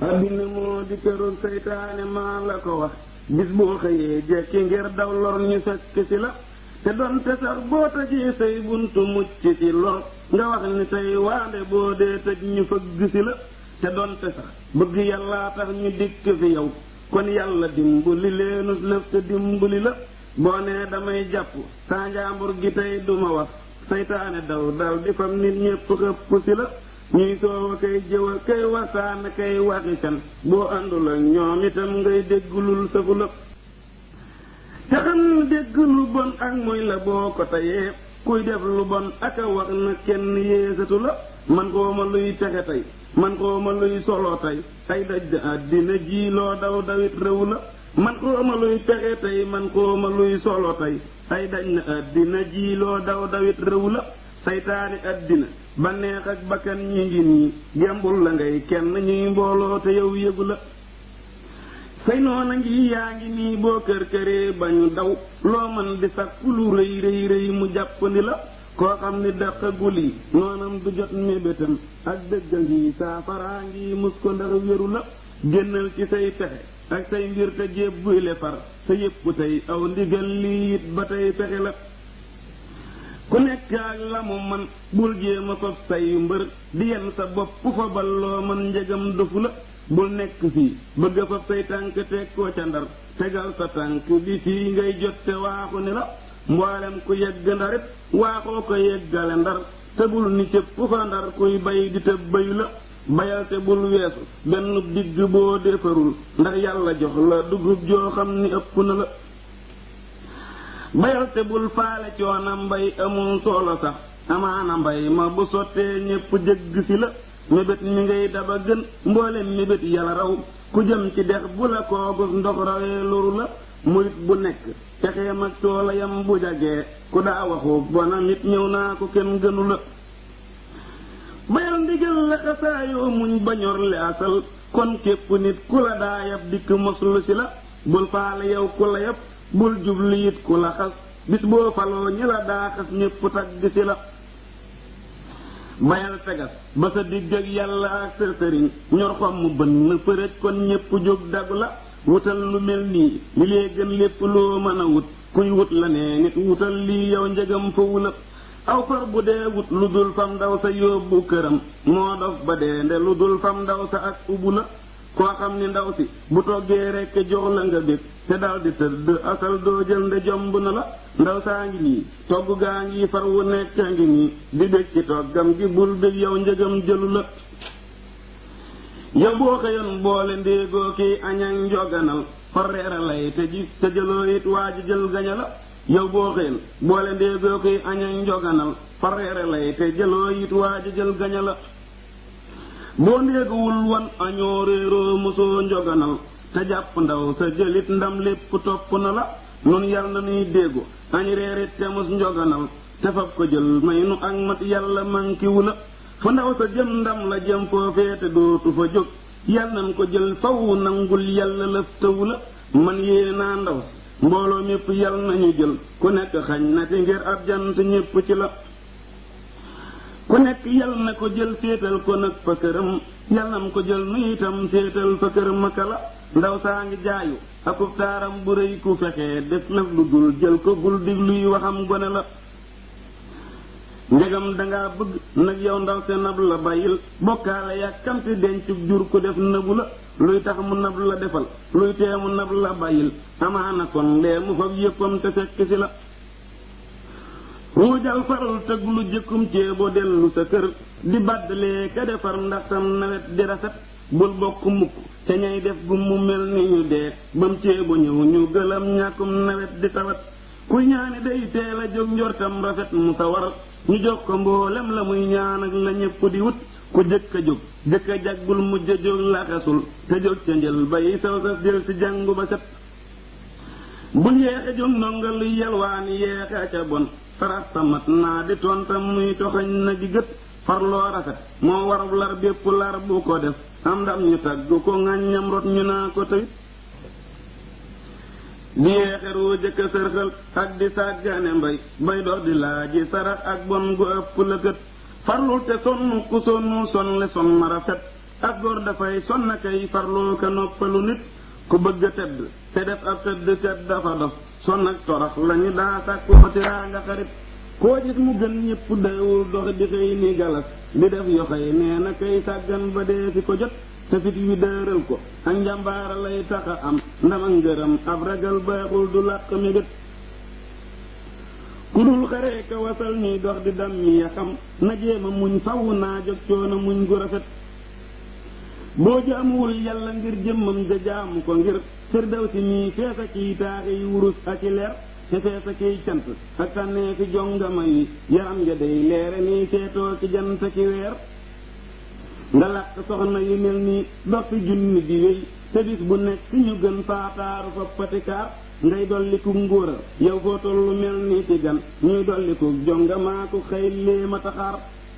addina moo di këru seytaane maa la ko wax bis boo xëyee jekki ngir daw lor ñu fekk ci la te donte sax boo tëjee say buntu mucc ci lor nga wax ni tey waande boo dee tëj ñu fëgg ci la te donte sax bëgg yàllaa tax ñu dikk fi yow kon yàlla dimbali leenus lëf te dimbali la boo nee damay jàpp saa njaambur gi tey duma wax seytaane daw dal di fam nit ñépp xëpp ci la ñuy soowa kay jëwa kay wasaana kay waxi fen boo àndul ak ñoom itam ngay dégglul safu la te xam dégg lu bon ak muy la boo ko tayee kuy def lu bon ak a wax na kenn yéesatu la man xooma luy texe tey man xooma luy solo tey ay daj da àddina ji loo daw dawit réew la man xooma luy texe tey man xooma luy solo tey ay daj na àddina ji loo daw dawit réew la saytaani àddina ba neex ak bakkan ñi ngi nii gembul la ngay kenn ñuy mbooloo te yow yëgu la say noona ngi yaa ngi nii boo kër këree ba ñu daw loo man di sàkku lu rëy rëy rëy mu jàppandi la koo xam ni daqagul yi noonam du jot mébétam ak dëgga ngi saafaraa ngi mus ko ndax wéru la génnal ci say pexe ak say mbir te jébbuy le far sa yépp tey aw ndigal lii it ba tey pexe la ku nekk ak la mu man bul jéem a fab say mbër di yenn sa bopp fa balloo man njegam dofu la bul nekk fii bëgg a fab say tànk teg koo ca ndar tegal sa tànk bi fii ngay jot te waaxu ni la mboolem ku yegg ndarit waaxoo ko yeggale ndar te bul ni cëpp fa ndar kuy bay di tëb bayu la bayal te bul weesu benn digg boo defarul ndax yàlla jox la dugub joo xam ni ëpp na la bayal te bul faale coona mbay amul solo sax amaana mbay ma bu sottee ñépp jëgg si la mébét mi ngay daba gën mboolem mébét yàlla raw ku jëm ci dex bu la koogus ndox rawee loru la murit bu nekk pexeem ak toolayam bu jagee ku daa waxu bona nit ñëw naa ko kenn gënu la bayal ndigal la xasaayoo muñ bañor li asal kon képp nit ku la daa yab dikk moslu si la bul faale yow ku la yab bul jublu it ku la xas bis boo faloo ñi la daa xas ñépp tagg si la bayal tegas ba sa digg ak yàlla ak sa sëriñ ñor xom mu bënn përëj kon ñépp jóg dagu la wutal lu mel nii li lee gën lépp loo mën a wut kuy wut la nee nit wutal lii yow njëgam fawu la aw far bu dee wut lu dul fam ndaw sa yóbbu këram moo dof ba dee nde lu dul fam ndaw sa ak ubu la koo xam ni ndaw si bu toggee rekk jox la nga bég te daldi tëdd asal doo jël nde jomb na la ndaw saa ngi nii togg gaa ngi far wu nekk ngi nii di bég ci toggam gi bul bég yow njëgam jëlu la yow boo xëyoon boole ndéegoo kiy añak njoganal far reera lay te ji te jëloo it waa ji jël gaña la yow boo xëyoon boole ndéegoo kiy añak njoganal far reera lay te jëloo it waa ji jël gaña la boo ndéeguwul wan añoo réeroo mosoo njoganal te jàpp ndaw sa jëlit ndam lépp topp na la nun yal na nuy déggu añ reerit te mos njoganal te fab ko jël may nu ak mat yàlla mankiwu la fa ndaw sa jëm ndam la jëm foofee te dootu fa jóg yal nan ko jël faw nangul yàlla lëf tëwu la man yée naa ndaw si mbooloo mépp yal nañu jël ku nekk xañ na ci ngir ab jant ñépp ci la ku nekk yal na ko jël féetal ko nag fa këram yal nam ko jël nu itam féetal fa këram aka la ndaw saa ngi jaayu akub taaram bu rëy ku fexee def lëf lu dul jël ko bul digluy waxam gone la njegam dangaa bëgg nag yow ndaw se nab la bàyyil bokkaale yàkkamti dencub jur ko def nëbu la luy tax mu nab la defal luy tee mu nab la bàyyil amaana kon lee mu fab yéppam te fekk si la ruujal faral tëgg lu jëkkum ceebo dellu sa kër di baddalee ka defar ndax sam nawet di rafet bul bokk mukk ca ñay def gu mu mel ni ñu dee bam ceebo ñëw ñu gëlam ñàkkum nawet di tawat ku ñaani day teel a jóg njortam rafet mu sawar ñu jox ko mboolem la muy ñaan ak la ñépp di wut ku jëkk a jóg jëkk a jaggul mujj a jóg laxasul te jóg ca njël bay saw sa jël ci jàngu ba set bul yeexe jóg ndonga lu yelwaani yeexe ca bon faras tamat naa di tontam muy toxañ na gi gët farloo rafet moo warab lar bépp lar bu ko def am ndam ñu tagg ko ŋàññam rot ñu naa ko tawit di yeexeru jëkka sërxal ak di sàggane mbay bay dox di laaji sarax ak bon gu ëpp la gët farlul te sonn ku sonnu sonle son na rafet ak góor dafay sonn kay farloo ka noppalu nit ku bëgg a tedd te def ab tëdd set dafa dof sonn ak torox lañu daa sàkku tiraa nga xarit koo gis mu gën ñépp dawul dox di xëy ni galas di def yoxoy nee na kay sàggan ba dee fi ko jot te fit wi dëral ko ak njàmbaara lay taxa am ndam ak ngërëm ab ragal baaxul du làq mi gët ku dul xaree ka wasal ñuy dox di dam mi ya xam na jéema muñ faw naa jóg coono muñ gu rafet boo jaamuwul yàlla ngir jëmmam ja jaamu ko ngir firdaw si mii feesa kiy taaxi yi wurus ak i leer te feesa kiy cant ak tànnee fi jongama yi yaram ja day leere nii seetoo ci jant ki weer nga làq soxna yu mel nii dox fi junni di wéy te bis bu nekk ñu gën faataaru fa patikaar ngay dolliku ngóoral yow foo tollu mel nii ci gan ñuy dolliku jongamaaku xëy lee ma taxaar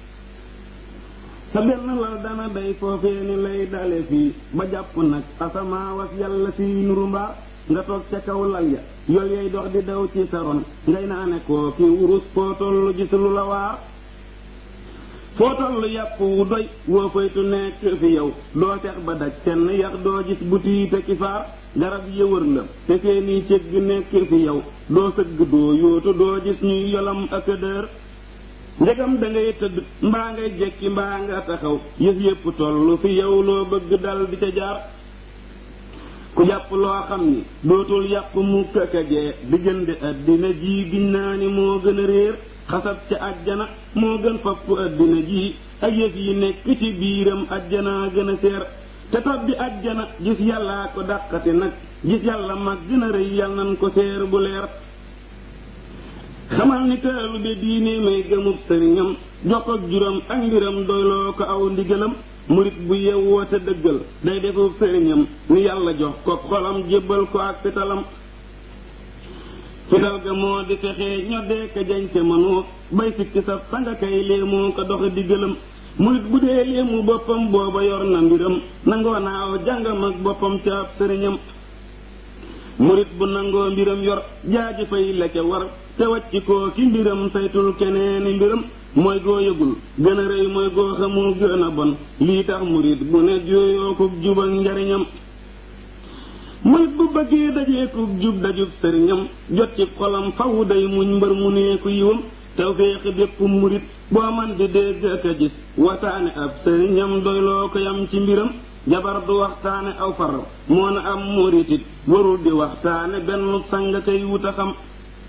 sa benn lal dana day foofee ni lay dale fii ba jàpp nag asamaawas yàlla fii nuru mbaar nga toog ca kaw lal ya yol yay dox di daw ci sa ron ngay naane koo ki wurus foo tollu gis lu la waar foo tollu yàpp wu doy woo faytu nekk fi yow doo tex ba daj kenn yax doo gis bu tiite ki faar garab yëwër la te seeni cëgg nekk fi yow doo sëgg doo yóotu doo gis ñuy yolam ak dër ndegam da ngay tëdd mbaa ngay jekki mbaa nga taxaw yëf yépp tollu fi yow loo bëgg dal di ca jaar ku jàpp loo xam ni dootul yàpp mukk ak a jee diggante àddina ji giñ naa ni moo gën a réer xasab ca àjjana moo gën fopp àddina ji ak yëf yi nekk ci biiram àjjanaa gën a seer te tab bi àjjana gis yàllaa ko dàqati nag gis yàlla mag gën a rëy yal nan ko seer bu leer xamal ni taalu be diine may gëmub sëriñam jokk ak juróom ak mbiram doyloo ko aw ndigalam murit bu yewwoo te dëggal day defub sëriñam ni yàlla jox ko xolam jébbal ko ak fitalam fital ga moo di fexee ñoddee ka jañ te mënoo bay sikki sa sanga kay léemoo ko dox diggalam murit bu dee léemu boppam booba yor na mbiram nangoo naaw jàngam ak boppam ca ab sëriñam murit bu nangoo mbiram yor jaaji fay la ca war te wàcc koo ki mbiram saytul keneeni mbiram mooy goo yëgul gën a rëy mooy goo xamul gën a bon lii tax murit bu ne jooyoo ko jub ak njariñam murit bu bëggee dajeekub jub dajub sëriñam jot ci xolam faw day muñ mbër mu neeku yiwam tawféexi bépp murit boo man di dégg ak a gis wasaane ab sëriñam doyloo ko yam ci mbiram jabar du waxtaane aw far moo na am muritit warul di waxtaane benn sang kay wut a xam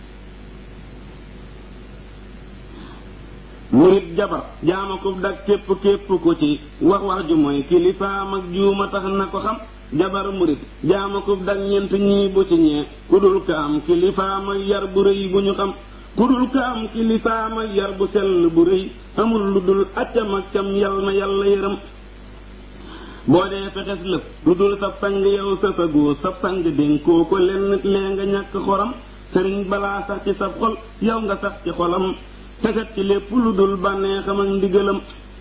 murit jabar jaama ko dag képp képp ko ci wax wax ju mooy kilifaam ak juuma tax na ko xam jabar murit jaama ko dag ñeent ñii bu ci ñee ku dul ka am kilifaam ak yar bu rëy bu ñu xam ku dul ka am kilifaam ak yar bu sell bu rëy amul lu dul accam ak cam yal na yàlla yërëm boo dee fexes lëf lu dul sab sang yow sa fagoo sab sang dénkoo ko lenn lee nga ñàkk xoram sëriñ balaa sax ci sab xol yow nga sax ci xolam teset ci lépp lu dul bànneexam ak ndigalam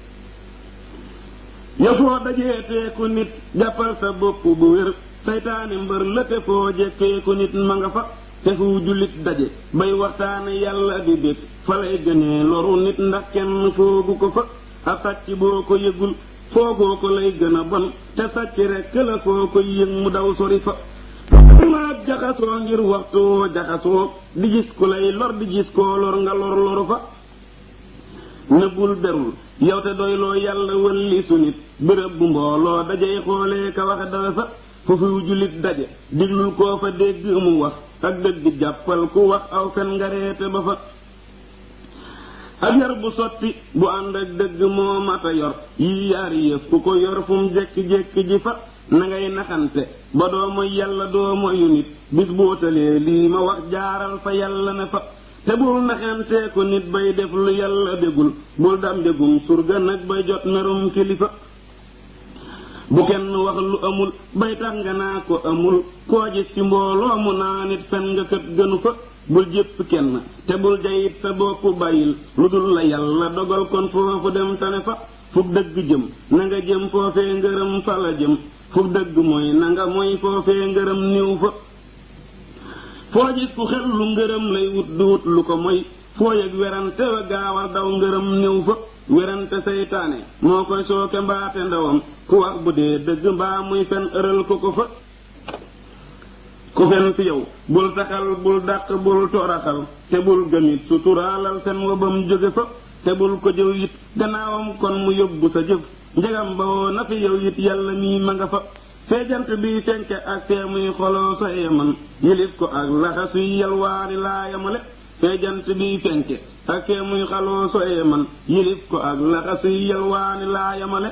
yow foo dajeetee ku nit jàppal sa bopp bu wér saytaane mbër la te foo jekkee ku nit ma nga fa te fu jullit daje bay waxtaane yàlla di bég fa lay gënee loru nit ndax kenn foogu ko fa ab sàcc boo ko yëgul foogoo ko lay gën a bon te sàcc rekk la foo ko yëg mu daw sori fa maag jaxasoo ngir waxtu woo jaxasoo di gis ku lay lor di gis koo lor nga lor loru fa nëbbul berul yow te doyloo yàlla wëlli su nit bërëb bu mbooloo dajey xoolee ka wax dara fa foofu jullit daje diglul koo fa dégg mu wax ak dëgg jàppal ku wax aw fen nga reete ba fa ak yar bu sotti bu ànd ak dëgg moo mata yor yii yaari yëf ku ko yor fu mu jekki-jekki ji fa na ngay naxante ba doo mooy yàlla doo moyu nit bis bootalee lii ma wax jaaral fa yàlla ne fa te bul naxantee ko nit bay def lu yàlla dégul bul dam dégum surga nag bay jot merum kilifa bu kenn wax lu amul bay tax nga naa ko amul koo gis ci mbooloo mu naa nit fen nga kët gënu fa bul jépp kenn te bul jayit sa bopp bàyyil lu dul la yàlla dogal kon foofu dem tane fa fuk dëgg jëm na nga jëm foofee ngërëm fa la jëm fuk dëgg mooy na nga mooy foofee ngërëm niw fa foo gis ku xel lu ngërëm lay wut du wut lu ko moy foo yëg werante wa gaawal daw ngërëm niw fa werante seytaane moo koy sooke mbaate ndawam ku wax bu dee dëgg mbaa muy fen ëral ko ko fa ku fen fi yow bul taxal bul dàq bul toraxal te bul gëmit suturaalal fen wa bam jóge fa te bul ko jëw it gannaawam kon mu yóbbu sa jëf njegam ba woo na fi yow it yàlla mii ma nga fa feejant bi fenke ak fee muy xoloo sa yeman yilif ko ak laxa suy yalwaani laa yamale feejant bi fenke ak fee muy xaloo so yeman yilif ko ak laxa suy yalwaani laa yamale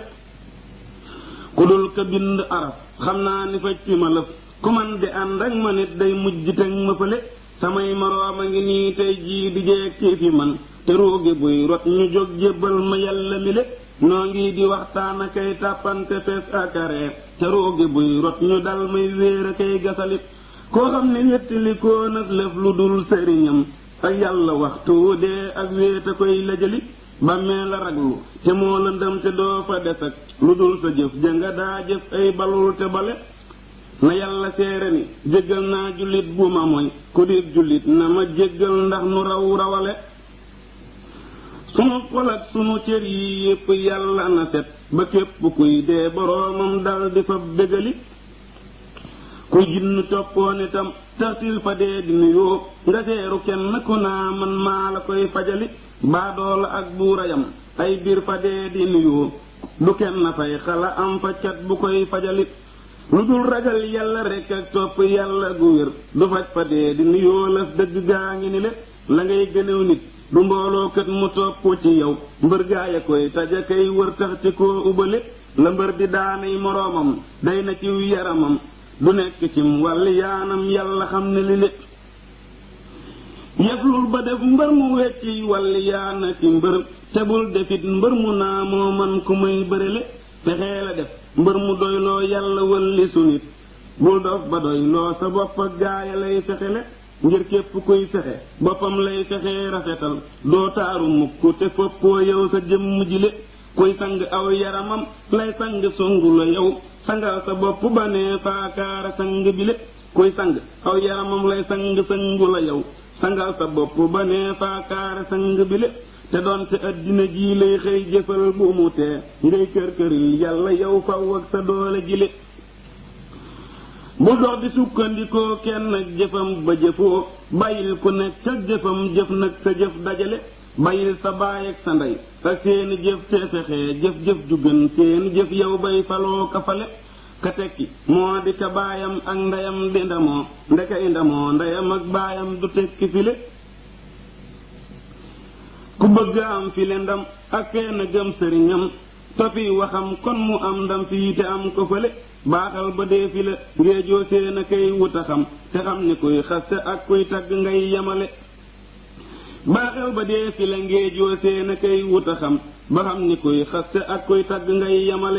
ku dul ka bind araf xam naa ni faj fi ma lëf ku man di ànd ak ma nit day mujj teg ma fële samay moroom a ngi nii tey jii di jeeg ci fi man te ruugi buy rot ñu jóg jébbal ma yàlla mi le noo ngi di waxtaan a kay tàppante fees akaree te ruugi buy rot ñu dal may wéer a kay gasalit koo xam ne wéttali koo nag lëf lu dul sëriñam ak yàlla waxtu dee ak wéet a koy lajali bàmmee la raglu te moo lëndëm te doo fa des ak lu dul sa jëf jënga daa jëf ay balul te bale na yàlla seere ni jéggal naa jullit bu ma mooy ku di jullit na ma jéggal ndax nu raw rawale sunu xol ak sunu cër yi yépp yàlla na set ba képp kuy dee boroomam dal di fa bégali kuy jinn toppoon itam tartil fa dee di nuyoo nga seeru kenn ku naa man maa la koy fajali baadoola ak buurayam ay biir fa dee di nuyoo du kenn fay xala am fa cat bu koy fajali lu dul ragal yàlla rekk ak topp yàlla gu wér du faj fa dee di nuyoo laf dëgg gaa ngi ni le la ngay gënew nit du mbooloo kat mu topp ci yow mbër gaaya koy taja kay wër tax ci koo ubale la mbër di daanay moroomam day na ciw yaramam du nekk cim wàll yaanam yàlla xam ne li lépp yeflul ba def mbër mu wecci wàll yaana ci mbër te bul defit mbër mu naa moo man ku may bërele fexee la def mbër mu doyloo yàlla wëlli su nit bul dof ba doyloo sa bopp ak gaaya lay fexele ngir képp kuy fexe boppam lay fexee rafetal doo taaru mukk te foppoo yow sa jëmm jile kuy sang aw yaramam lay sang songu la yow sangal sa bopp ba nee faakaara sang bile kuy sang aw yaramam lay sang sangu la yow sangal sa bopp ba nee faakaara sang bile te doonte addina jii lay xëy jëfal bu mu tee ngay kër këril yàlla yow faw ak sa doole jile bu dox di sukkandikoo kenn ak jëfam ba jëfoo bàyyil ku nekk ak jëfam jëf nag sa jëf dajale bàyyil sa baay ak sa ndey ak seeni jëf te fexee jëf-jëf ju gën seeni jëf yow bay faloo ka fale ka tekki moo di ka baayam ak ndeyam di ndamoo ndekay ndamoo ndeyam ak baayam du tekki file ku bëgg am file ndam ak fenn gëm sëriñam tofi waxam kon mu am ndam fii te am ko fële baaxal ba dee fi la ngéejoo seen a kay wuta xam te xam ni kuy xaste ak kuy tagg ngay yemale baaxal ba dee fi la ngéejoo seen a kay wuta xam ba xam ni kuy xaste ak kuy tagg ngay yemale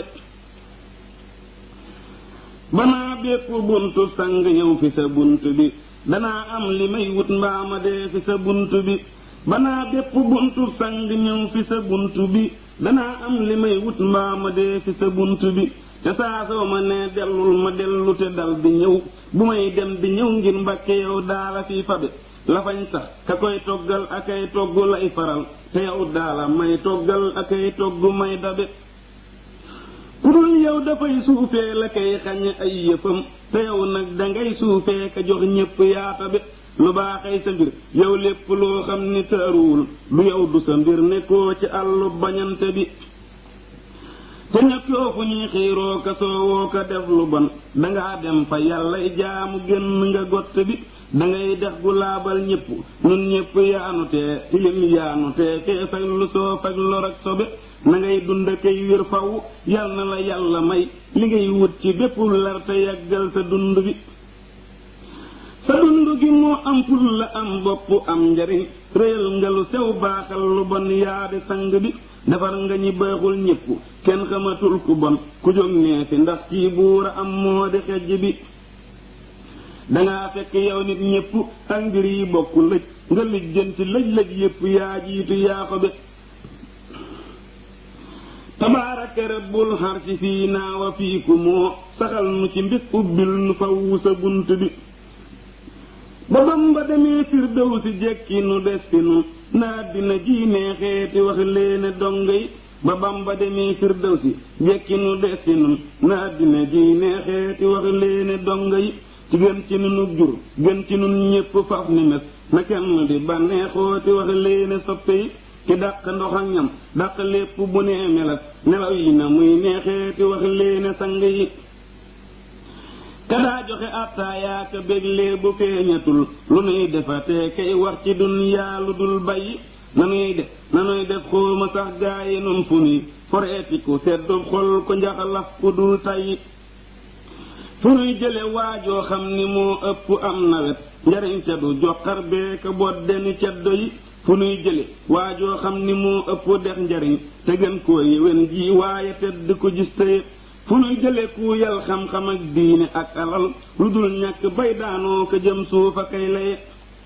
banaa bépp buntu sang ñëw fi sa bunt bi danaa am li may wut mbaama dee fi sa bunt bi banaa bépp buntu sang ñëw fi sa bunt bi danaa am li may wut mbaama dee fi sa bunt bi te saa soo ma nee dellul ma dellu te dal di ñëw bu may dem di ñëw ngir mbàkke yow daala fi fabe lafañ sax ka koy toggal akay togg lay faral te yow daala may toggal akay togg may dabe ku dul yow dafay suufee la kay xañ ay yëfam te yow nag dangay suufee ka jox ñépp yaata be lu baaxay sa mbir yow lépp loo xam ni taaruwul du yow du sa mbir nekkoo ci àllu bañante bi te ñëkkoo fu ñuy xiiroo ka soowoo ka def lu bon dangaa dem fa yàllay jaamu génn nga gott bi dangay dex gu laabal ñépp ñun ñépp yaanu tee tilim yaanu tee fee fag lu soo fag lor ak sobe na ngay dund kay wér faw yal na la yàlla may li ngay wut ci bépp lar te yàggal sa dund bi sa dund gi moo am ful la am bopp am njariñ réyal nga lu sew baaxal lu bon yaa di sang bi defar nga ñi baaxul ñépp kenn xamatul ku bon ku jóg nee fi ndax ci buura am moo di xejj bi dangaa fekk yow nit ñépp ak mbir yi bokk lëj nga lijjanti lëj lëj yépp yaa jiitu yaa ko be tabaaraka rabbul xarsi fii naa wa fiiku moo saxal nu ci mbis ubbil nu fawwu sa bunt bi ba Bamba demee Firdawsi jekki nu des fi nun na àddina ji neexeeti wax leene dongo yi ba Bamba demee Firdawsi jekki nu des fi nun na àddina ji neexeeti wax leene dongo yi ci gën ci nunu jur gën ci nun ñépp faf ni mes na kenn di bànneexooti wax leene soppe yi ki dàq ndox ak ñam dàq lépp bu nee melas nelaw yi na muy neexeeti wax leene sang yi kadaa joxe attaayaaka béglee bu feeñatul lu nuy defatee kay wax ci dunyaa lu dul bàyyi nanuy def nanuy def xooma sax gaayi nun fu nuy foreeti ku seddu xol ko njaxalaf ku dul tayyi fu nuy jële waajoo xam ni moo ëpp am nawet njariñ ca du joxar beeka boddeni ceddo yi fu nuy jële waajoo xam ni moo ëpp dex njariñ te gën koo yéwén ji waaye tedd ko gis tëye fu nuy jële ku yal xam-xam ak diine ak alal lu dul ñàkk bay daanoo ko jëm suufa kay laye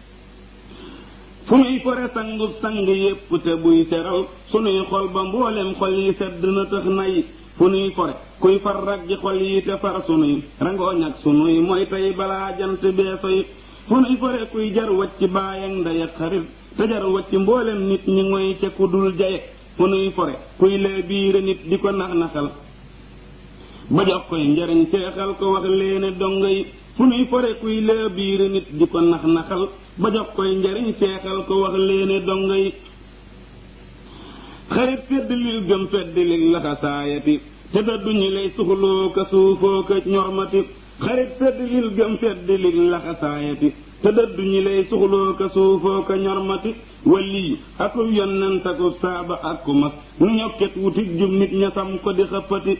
fu nuy fore sangub sang yépp te buy seral sunuy xol ba mboolem xol yi sedd na tax nay fu nuy fore kuy far raggi xol yi te far sunuy rangooñ ak sunuy mooy tey balaa jant beesoy fu nuy fore kuy jar wacc baay ak ndey ak xarit te jar wacc mboolem nit ñi ngoy ca ku dul jaye fu nuy fore kuy lee biire nit di ko nax-naxal ba jox koy njariñ seexal ko wax leene dongo yi fu nuy fore kuy lee biire nit di ko nax-naxal ba jox koy njariñ seexal ko wax leene dongo yi xarit fedd lil gëm fedd lil laxasaayati te daddu ñi lay suxloo ka suufoo ka ñormati xarit fedd lil gëm fedd lil laxasaayati te dëddu ñi lay suxloo ka suufoo ka ñormati walli akub yonnent akub saaba ak ku mas nu ñokket wutik jub nit ña sam ko di xëppati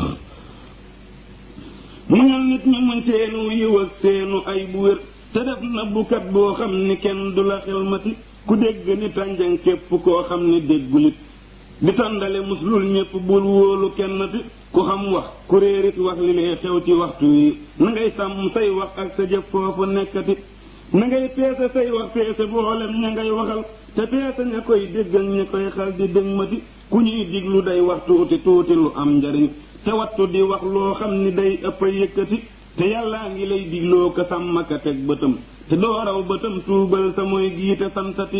muñal nit ñi muñ seenu yiw ak seenu ay bu wér te def na bukat boo xam ni kenn du la xelmati ku dégg ni tànjang képp koo xam ni déggulit di tondale muslul ñépp bul wóolu kennati ku xam wax ku réerit wax li lay xew ci waxtu wi na ngay sàmm say wax ak sa jëf foofu nekkati na ngay peese say wax peese boolem ña ngay waxal te peese ña koy dégg ak ña koy xal di dëgmati ku ñuy diglu day wax tuuti tuuti lu am njariñ te wattu di wax loo xam ni day ëpp a yëkkati te yàllaa ngi lay digloo ko sàmm ka teg bëtam te doo raw bëtam tuubal sa mooy giite santati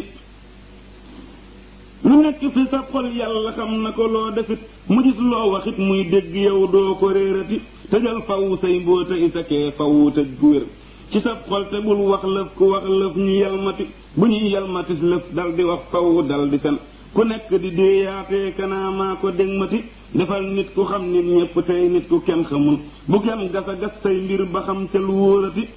lu nekk fi sa xol yàlla xam na ko loo defit mu gis loo waxit muy dégg yow doo ko réerati tëjal faw say mbóota isakee faw tëj gu wér ci sa xol te bul wax lëf ku wax lëf ñu yalmati bu ñuy yalmatis lëf dal di wax faw dal di fen ku nekk di déeyaatee kanaa maa ko dégmati defal nit ku xam nit ñépp tey nit ku kenn xamul bu kenn gasa gas say mbir ba xam te lu wóorati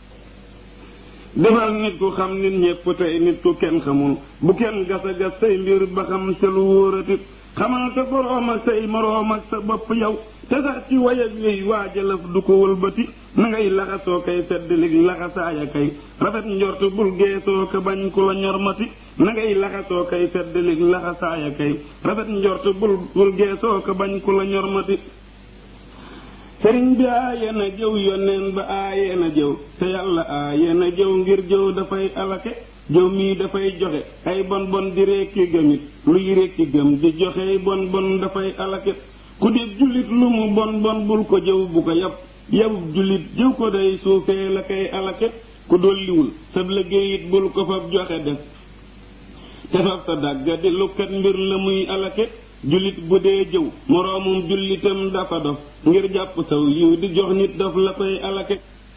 defal nit ku xam nit ñépp tey nit ku kenn xamul bu kenn gasa gas say mbir ba xam te lu wóorati xamal sa boroom ak say moroom ak sa bopp yow te sax ci way ak yooyu waajalaf du ko wëlbati na ngay laxasoo kay fedd lig laxasaaya kay rafet njort bul geesoo ko bañ ku la ñormati na ngay laxasoo kay fedd lig laxasaaya kay rafet njort bul bul geesoo ko bañ ku la ñormati sëriñ bi aaye na jëw yoneen ba aaye na jëw te yàlla aaye na jëw ngir jëw dafay alake jëw mii dafay joxe ay bon bon di rekki gëmit luy rekki gëm di joxe bon bon dafay alake ku di jullit lu mu bon bon bul ko jëw bu ko yab yabub jullit jëw ko day suufee la koy alake ku dolliwul sab liggéeyit bul ko fab joxe def te fab sa dàgga di lukkat mbir la muy alake jullit bu dee jëw moroomum jullitam dafa dof ngir jàpp saw yiw di jox nit daf la koy alake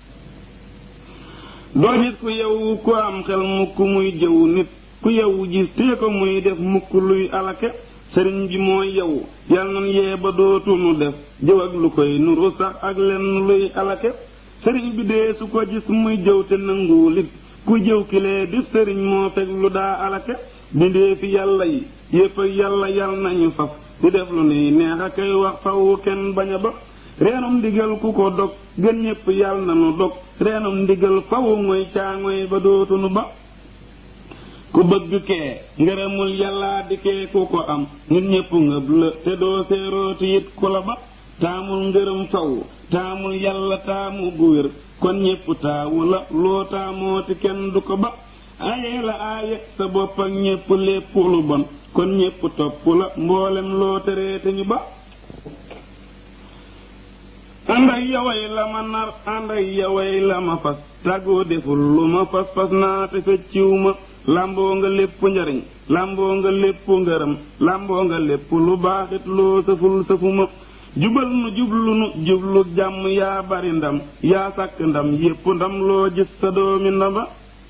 doo nit ku yow ku am xel mukk muy jëw nit ku yow gis tee ko muy def mukk luy alake sëriñ bi mooy yow yal nan yee ba dootunu def jëw ak lu koy nuru sax ak lenn luy alake sëriñ bi dee su ko gis muy jëw te nanguwulit ku jëw kilee di sëriñ moo fekk lu daa alake bindee fi yàlla yi yépp ak yàlla yal nañu faf di def lu nuy neex a koy wax fawu kenn bañ a ba reenum ndigal ku ko dog gën ñépp yal na nu dog reenum ndigal fawu mooy caaŋoy ba dootunu ba ku bëgg kee ngërëmul yàllaa di kee ku ko am nit ñépp ngëb la te doo seerooti it ku la ba taamul ngërëm faw taamul yàlla taamu gu wér kon ñépp taawu la loo taamooti kenn du ko ba aaye la aaye sa bopp ak ñépp lépp lu bon kon ñépp topp la mboolem loo tereete ñu ba ànd ak yaway la ma nar ànd ak yaway la ma fas tàggoo deful lu ma pas-pas naa te fecciw ma làmboo nga lépp njariñ làmboo nga lépp ngërëm làmboo nga lépp lu baaxit loo sëful sëfuma jubal nu jublu nu jublu jàmm yaa bari ndam yaa sàkk ndam yépp ndam loo gis sa doomi ndamba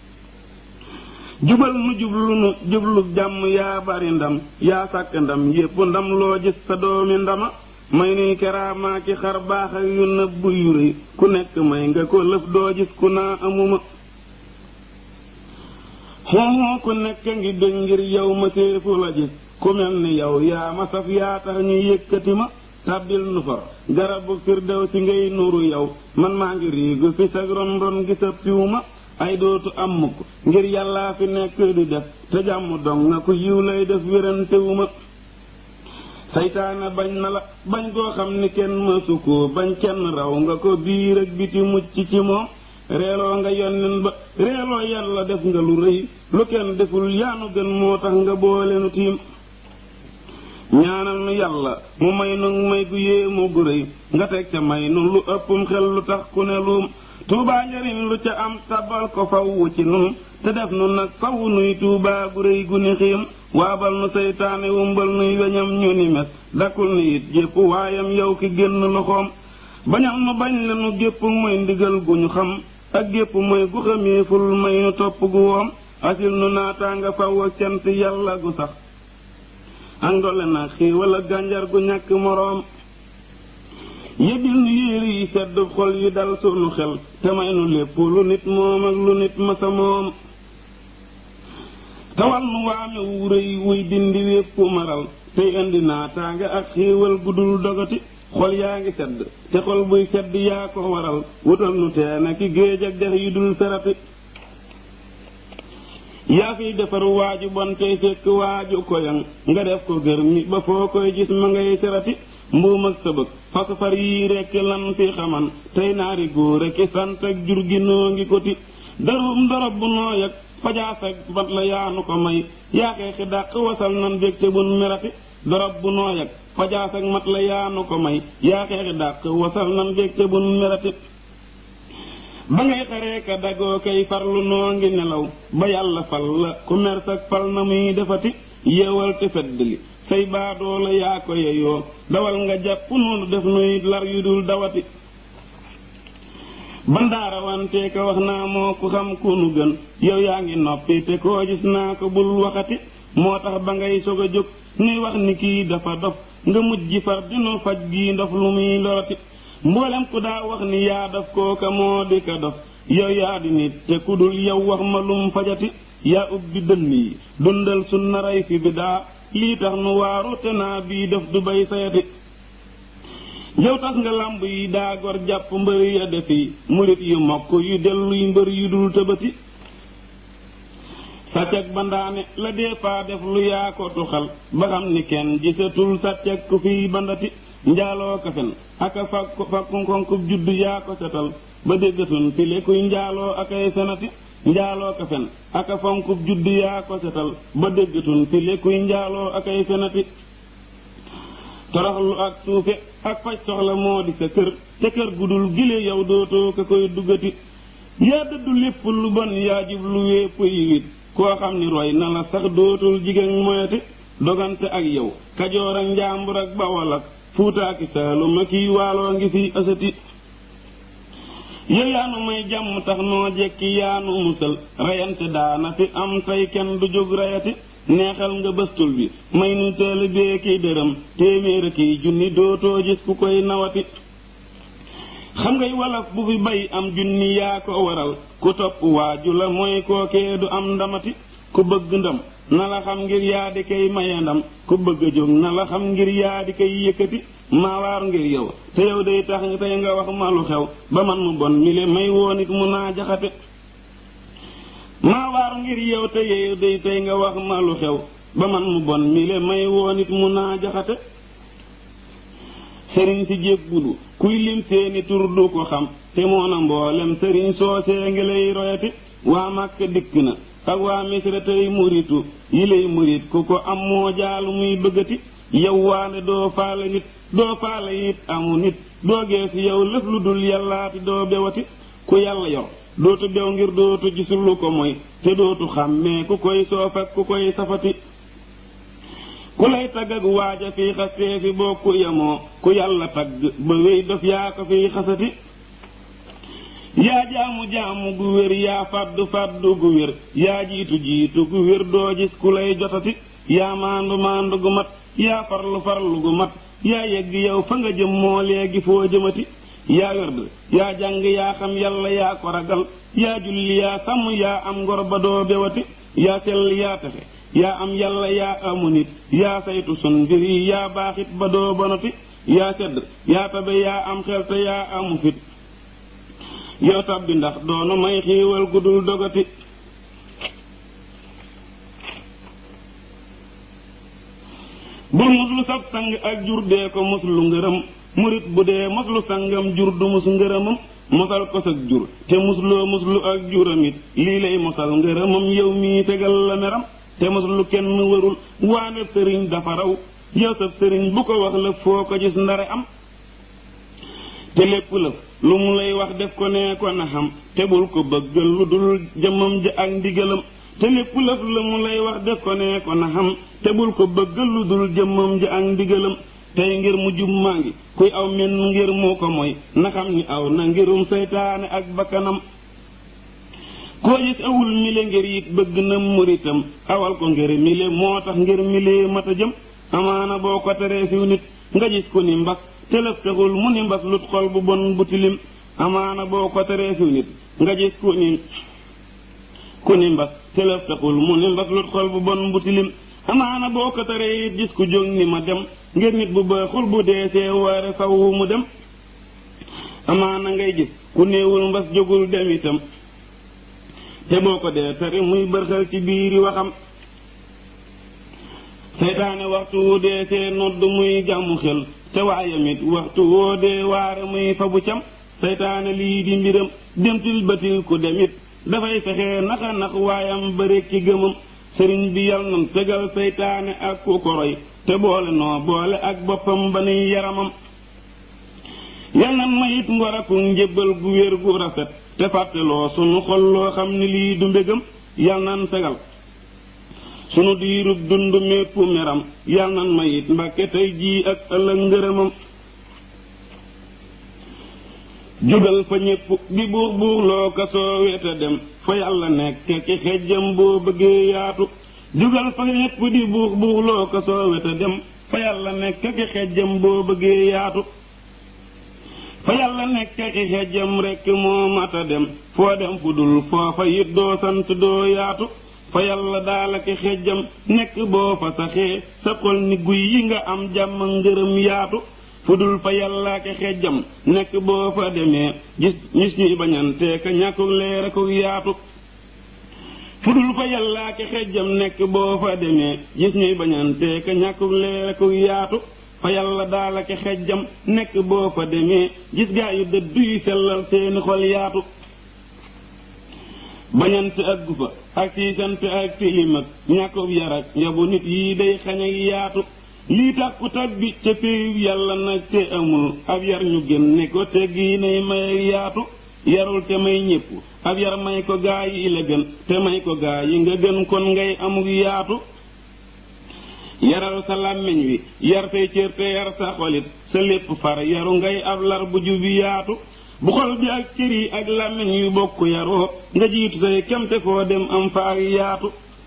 jubal nu jublu nu jublu jàmm yaa bari ndam yaa sàkk ndam yépp ndam loo gis sa doomi ndama may nuy keraamaa ki xar baax ak yu nëbb yu rëy ku nekk may nga ko lëf doo gis ku naa amuma xooxoo ku nekk ngi dëng ngir yow ma séefu la gis ku mel ni yow yaa ma saf yaa tax ñu yëkkati ma tàbbil nu fa garabu firdew si ngay nuru yow man maa ngi riigu fi sag ron ron gi sa piw ma ay dootu am mukk ngir yàllaa fi nekk di def te jàmm dong nga ku yiw lay def wérantewu ma saytaane bañ na la bañ koo xam ni kenn mësu ko bañ kenn raw nga ko biir ak biti mucc ci moom reeloo nga yonnen ba reeloo yàlla def nga lu rëy lu kenn deful yaanu gën moo tax nga boole nu tiim ñaanal nu yàlla mu may nu may gu yéemu gu rëy nga teg ca may nu lu ëppum xel lu tax ku ne luum tuubaa njariñ lu ca am tabal ko faw ci nun te def nu nag faw nuy tuubaa gu rëy gu ni xiim waabal nu seytaane wumbal nuy weñam ñu ni mes dakkul ni it jépp waayam yow ki génn loxoom bañal nu bañ la nu gépp mooy ndigal gu ñu xam ak gépp mooy gu xameeful may nu topp gu woom asil nu naataanga faw ak cant yàlla gu sax ak ndole na xiiwal ak gànjar gu ñàkk moroom yëbil nu yéeri yi sedd xol yi dal sunu xel te may nu lépp lu nit moom ak lu nit masa moom tawal nu waame wu rëy wuy dindi wépp maral tey indi naataanga ak xiiwal gu dul dogati xol yaa ngi sedd te xol buy sedd yaa ko waral wutal nu teena ki géej ak dex yu dul ferati yaa fiy defar waaju bon tey fekk waaju koyan nga def ko gër mi ba foo koy gis ma ngay serati mbuum ak sëbëg fas far yii rekk lan fi xaman tey naari góor ak sant ak jur gi noo ngi koti darum dorob bu nooy ak fajaas ak bat la yaanu ko may yaakee xi dàq wasal nan bég te bun merati dorob bu nooy ak fajaas ak mat la yaanu ko may yaakee xi dàq wasal nan bég te bun merati ba ngay xaree ka dagoo kay farlu noo ngi nelaw ba yàlla fal la ku mer sak fal na muy defati yeewal te feddli say baadoo la yaa ko yeyoo dawal nga jàpp noonu def nuy lar yu dul dawati bandaara wante ka wax naa moo ku xam ku nu gën yow yaa ngi noppi te koo gis naa ko bul waxati moo tax ba ngay sog a jóg nuy wax ni kii dafa dof nga mujj far dinu faj gii ndof lu muy lorati mboolem ku daa wax ni yaa daf kooka moo di ka dof yow yaa di nit te ku dul yow wax ma lum fajati yaa ubbi dënn yi dundal su naray fi bi daa lii tax nu waaru te naa bii def du bay sayati yow tas nga làmb yi daa gor jàpp mbër ya defi murit yu mokk yu delluy mbër yu dul tëbati sàccak bandaane la dee faa def lu yaa ko tuxal ba xam ni kenn gisatul sàccak ku fiy bandati njaaloo kafen aka fakku fakku konkub juddu yaa ko setal ba déggatun file kuy njaaloo akay fenati njaaloo kafen aka fonkub juddu yaa ko setal ba déggatun file kuy njaaloo akay fenati toroxlu ak suufe ak faj soxla moo di sa kër te kër gudul gile yow dootoo ka koy duggati yaa dëddu lépp lu bon yaa jub lu wépp yiwit koo xam ni roy na la sax dootul jigéen moyati dogante ak yow kajoor ak njaambur ak bawol ak fuutaaki saalum ak kii waaloo ngi fi asati yow yaanu may jàmm tax noo jekki yaanu musal reyante daana fi am tey kenn du jóg reyati neexal nga bëstul bi may nu teel bee kiy dërëm téeméer kiy junni dootoo gis ku koy nawati xam ngay walaf bu fi bay am junni yaa ko waral ku topp waaju la mooy kookee du am ndamati ku bëgg ndam na la xam ngir yaa di koy maye ndam ku bëgg a jóg na la xam ngir yaa di koy yëkkati maa waar ngir yow te yow day tax tey nga wax ma lu xew ba man mu bon mi le may woon it mu naa jaxate maa waar ngir yow te yow day tey nga wax ma lu xew ba man mu bon mi le may woon it mu naa jaxate sëriñ si jébbulu kuy lim seeni tur du ko xam te moona mboolem sëriñ soosee ngi lay royati waa Màkka dikk na ak waa misra tey muritu yi lay murit ku ko am moo jaalu muy bëggati yow waane doo faale nit doo faale it amu nit doo geesu yow lëf lu dul yàllaati doo bewati ku yàlla yor dootu bew ngir dootu gisul lu ko mooy te dootu xàmmee ku koy soof ak ku koy safati ku lay tagg ak waaja fii xastee fi bokku yemoo ku yàlla tagg ba wéy dof yaa ko fiy xasati yaa jaamu jaamu gu wér yaa fàddu fàddu gu wér yaa jiitu jiitu gu wér doo gis ku lay jotati yaa maandu maandu gu mat yaa farlu farlu gu mat yaa yegg yow fa nga jëm moo léegi foo jëmati yaa wérd yaa jàng yaa xam yàlla yaa ko ragal yaa julli yaa sàmm yaa am ngor ba doo bewati yaa sell yaa texe yaa am yàlla yaa amu nit yaa saytu sun mbir yi yaa baaxit ba doo bonati yaa sedd yaa tabe yaa am xel te yaa amu fit yow tabbi ndax doonu may xiiwal gudul dogati bul muslu sab sang ak jur dee ko muslu ngërëm murit bu dee muslu sangam jur du mus ngërëmam mosal ko sag jur te musloo muslu ak juramit lii lay mosal ngërëmam yow mii tegal la meram te muslu kenn warul waane sëriñ dafa raw yow sab sëriñ bu ko wax la foo ko gis ndare am te lépp lëf lu mu lay wax def ko nee ko na xam te bul ko bëggal lu dul jëmmam ja ak ndigalam te lépp lëf la mu lay wax def ko nee ko na xam te bul ko bëggal lu dul jëmmam ja ak ndigalam tey ngir mu jub maa ngi kuy aw men ngir mu ko mooy na xam ni aw na ngirum seytaane ak bakkanam koo gis awul mile ngir it bëgg na muritam awal ko ngir mile moo tax ngir mile mata jëm amaana boo ko teree fiw nit nga gis ko ni mbas telef taxul mu ni mbas lut xol bu bon bu tilim amaana boo ko teree fiw nit nga gis ku ni ku ni mbas telef taxul mu ni mbas lut xol bu bon bu tilim amaana boo ko teree it gis ku jóg ni ma dem ngir nit bu baaxul bu deesee waare faw mu dem amaana ngay gis ku néewul mbas jógul dem itam te boo ko dee tere muy bërxal ci biiri waxam seytaane waxtu wu dee see nodd muy jàmmu xel te waayamit waxtu woo dee waare muy fa bu cam seytaane lii di mbiram demtil batil ku demit dafay fexe naxa nax waayam ba rekki gëmam sëriñ bi yal nan tegal seytaane ak ku koroy te boole noo boole ak boppam ba nuy yaramam yal nan mayit ngor aku njébbal gu wér gu rafet te fàtteloo sunu xol loo xam ni lii du mbégam yal nan tegal sunu diirub dund mépp meram yal nan mayit mbakke tey jii ak ëllëg ngërëmam jógal fa ñépp di buux buux loo ko soo weta dem fa yàlla nekk ki xejjam boo bëggee yaatu jógal fa ñépp di buux buux loo ko soo weta dem fa yàlla nekk ki xejjam boo bëggee yaatu fa yàlla nekk ki xejjam rekk moo mata dem foo dem fu dul foofa it doo sant doo yaatu fa yàlla daala ki xejjam nekk boo fa saxee sa xol ni guy yi nga am jàmm ngërëm yaatu fu dul fa yàlla ki xejjam nekk boo fa demee gis gis ñuy bañante ka ñàkkuk leer akuk yaatu fu dul fa yàlla ki xejjam nekk boo fa demee gis ñuy bañante ka ñàkkuk leer akuk yaatu fa yàlla daala ki xejjam nekk boo fa demee gis gaa yu dëddu yi sellal seeni xol yaatu bañante ak gufa ak siisante ak tilim ak ñàkkub yar ak yabu nit yi day xañ ak yaatu lii tax ku tabbi ca péyub yàlla nag te amul ab yar ñu génne ko te gii nay may yaatu yarul te may ñépp ab yar may ko gaa yi la gën te may ko gaa yi nga gën kon ngay amuk yaatu yaral sa làmmiñ wi yar say cër te yar sa xolit sa lépp far yaru ngay ab lar bu jubi yaatu bu xol bi ak cër yi ak làmmiñ wi bokk yaroo nga jiitu say kemte foo dem am fa ak yaatu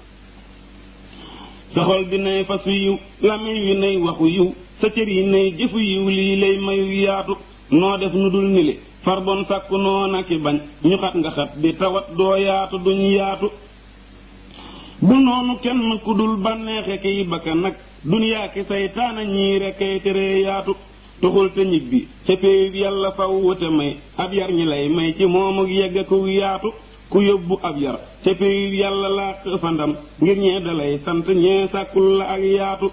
sa xol bi nay fasu yiw làmmiñ wi nay waxu yiw sa cër yi nay jëfu yiw lii lay mayu yaatu noo def nu dul nili far bon sàkku noona ki bañ ñu xat nga xat di tawat doo yaatu duñ yaatu bu noonu kenn ku dul bànneexe kiy bakka nag duniyaa ki saytaana ñii rekkay tere yaatu tuxul te ñibbi ca péeyub yàlla faw wute may ab yar ñi lay may ci moom ak yegg ku yaatu ku yóbbu ab yar ca péeyub yàlla làq fa ndam ngir ñee dalay sant ñee sàkkul la ak yaatu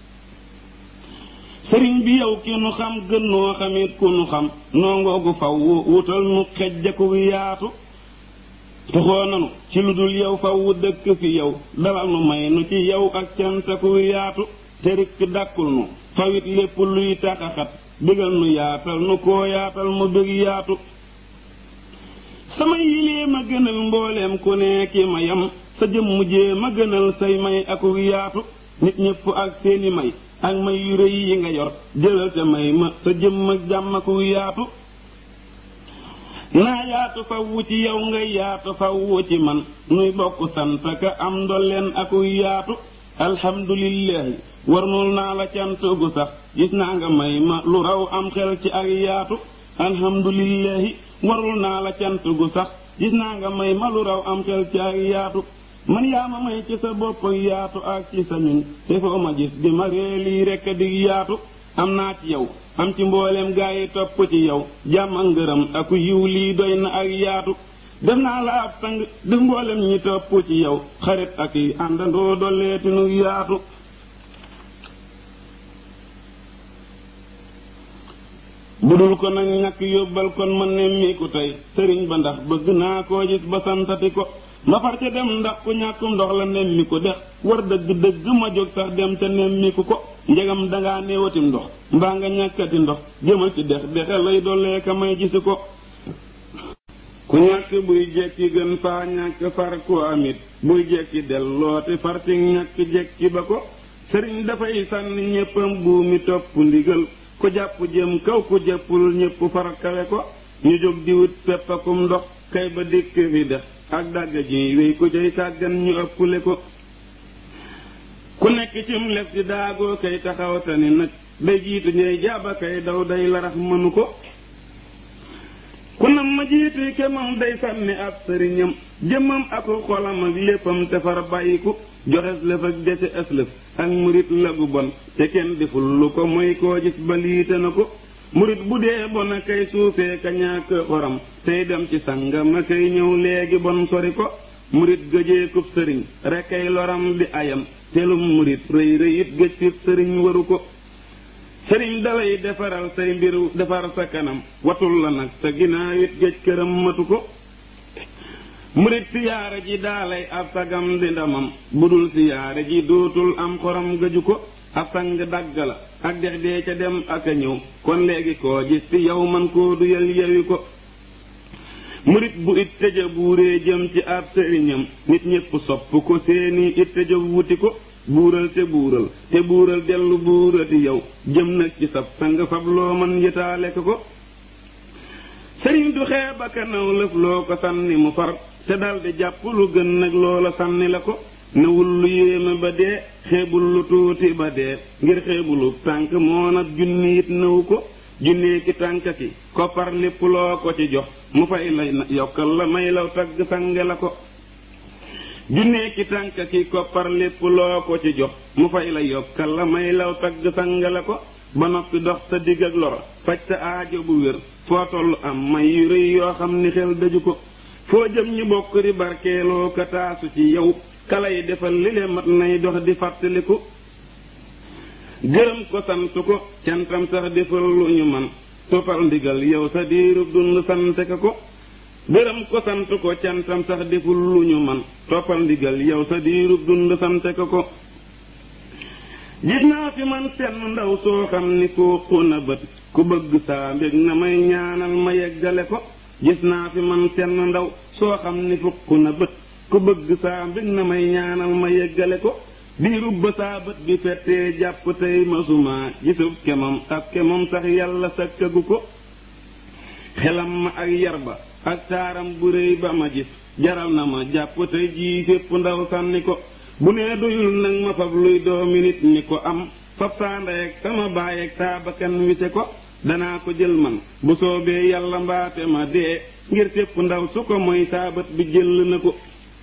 sëriñ bi yow ki nu xam gën noo xamit ku nu xam noo ngoogu faw wutal nu xejjaku yaatu tuxoo nanu ci lu dul yow faw dëkk fi yow dalal nu may nu ci yow ak cantaku yaatu te rikk dàkkul nu fawit lépp luy taxaxat bégal nu yaatal nu koo yaatal mu bég yaatu sama yilee ma gënal mbooleem ku ne ki ma yam sa jëmm jee ma gënal say may aku yaatu nit ñëpp ak seeni may ak may yu rëy yi nga yor jëlal te may ma sa jëmm ak jàmm aku yaatu naa yaatu fawwu ci yow nga yaatu fawwu ci man nuy bokk sant ka am ndolleen aku yaatu alhamdulillahi warnul naa la cant gu sax gis naa nga may ma lu raw am xel ci ak yaatu alhamdulillahi warul naa la cant gu sax gis naa nga may ma lu raw am xel ci ak yaatu man yaa ma may ci sa bopp yaatu ak ci sa ñun te foo ma gis di ma ree lii rekk di yaatu am naa ci yow am ci mboolem gaa yi topp ci yow jàmm ak ngërëm ak yiw lii doy na ak yaatu def naa la ab sang def mboolem ñi topp ci yow xarit ak yi àndandoo dolleeti nu yaatu bu dul ko nag ñàkk yóbbal kon ma nemmiku tey sëriñ ba ndax bëgg naa koo gis ba santati ko ma far ca dem ndax ku ñàkkum ndox la nemmiku dex war dëgg dëgg ma jóg sax dem ca nemmiku ko njegam dangaa néewatim ndox mbaa nga ñàkkati ndox jëmal ci dex dexe lay dollee ka may gisi ko ku ñàkk buy jekki gën faa ñàkk far ku amit buy jekki dellooti far ci ñàkk jekki ba ko sëriñ dafay sànni ñéppam buumi topp ndigal ku jàpp jëm kaw ku jàppul ñépp far kawe ko ñu jóg di wut peppakum ndox kay ba dikk fi def ak dàgga ji wéy ku cay sàggan ñu ëppule ko ku nekk cim lef di daagoo kay taxaw tani nag day jiitu ñey jaaba kay daw day larax mënu ko ku nam ma jiitu kemam day sànni ab sëriñam jëmmam aku xolam ak léppam te far bàyyiku joxes lëf ak dese ëslëf ak murit lagu bon te kenn deful lu ko mooy koo gis ba liite na ko murit bu dee bon a kay suufee ka ñàkk xoram tey dem ci sangam a kay ñëw léegi bon sori ko murit gëjee kub sëriñ rekkay loram di ayam telum murit rëy rëyit gëj fi sëriñ waru ko sëriñ dalay defaral say mbir defar sa kanam watul la nag sa ginnaaw it gëj këram matu ko murit siyaare ji daalay ab sagam di ndamam budul siyaare ji dootul am xoram gëju ko ab sang dagg la ak dex dee ca dem ak a ñëw kon léegi koo gis fi yow man koo duyal yewi ko murit bu it tëja buuree jëm ci ab sëriñam nit ñépp sopp ko seeni it tëja wuti ko buural te buural te buural dellu buurati yow jëm nag ci sab sang fab loo man yëtaale ko ko sëriñ du xeeba kanaw lëf loo ko sànni mu far te daldi jàpp lu gën nag loola sànni la ko newul lu yéeme ba dee xeebul lu tuuti ba dee ngir xeebulu tànk moo nag junni it nëwu ko junnee ki tànk ki koppar lépp loo ko ci jox mu fay lay yokkal la may law tagg sange la ko junnee ki tànk ki koppar lépp loo ko ci jox mu fay la yokkal la may law tagg sange la ko ba noppi dox sa digg ak lor faj sa aajo bu wér foo tollu am may yu rëy yoo xam ni xel daju ko foo jëm ñu bokk di barkeeloo ka taasu ci yow kalay defal li le mat nay dox di fàttaliku gërëm ko sant ko cantam sax defal lu ñu man toppal ndigal yow sa diirub dund sante ka ko gërëm ko sant ko cantam sax deful lu ñu man toppal ndigal yow sa diirub dund sante ka ko gis naa fi man senn ndaw soo xam ni koo xuna bët ku bëgg saa mbég na may ñaanal ma yeggale ko gis naa fi man senn ndaw soo xam ni fukk na bët ku bëgg saa mbég na may ñaanal ma yeggale ko diirub ba saa bët bi fettee jàpp tey masuma gisub kemam ak kemam sax yàlla sakkagu ko xelam ma ak yar ba ak taaram bu réy ba ma gis jaral na ma jàpp tey jii sépp ndaw sànni ko bu nee doyul nag ma fab luy doomi nit ñi ko am fab saa ndey ak sama baay ak saa bakkan wise ko danaa ko jël man bu soobee yàlla mbaate ma dee ngir sépp ndaw su ko mooy saabat bi jël na ko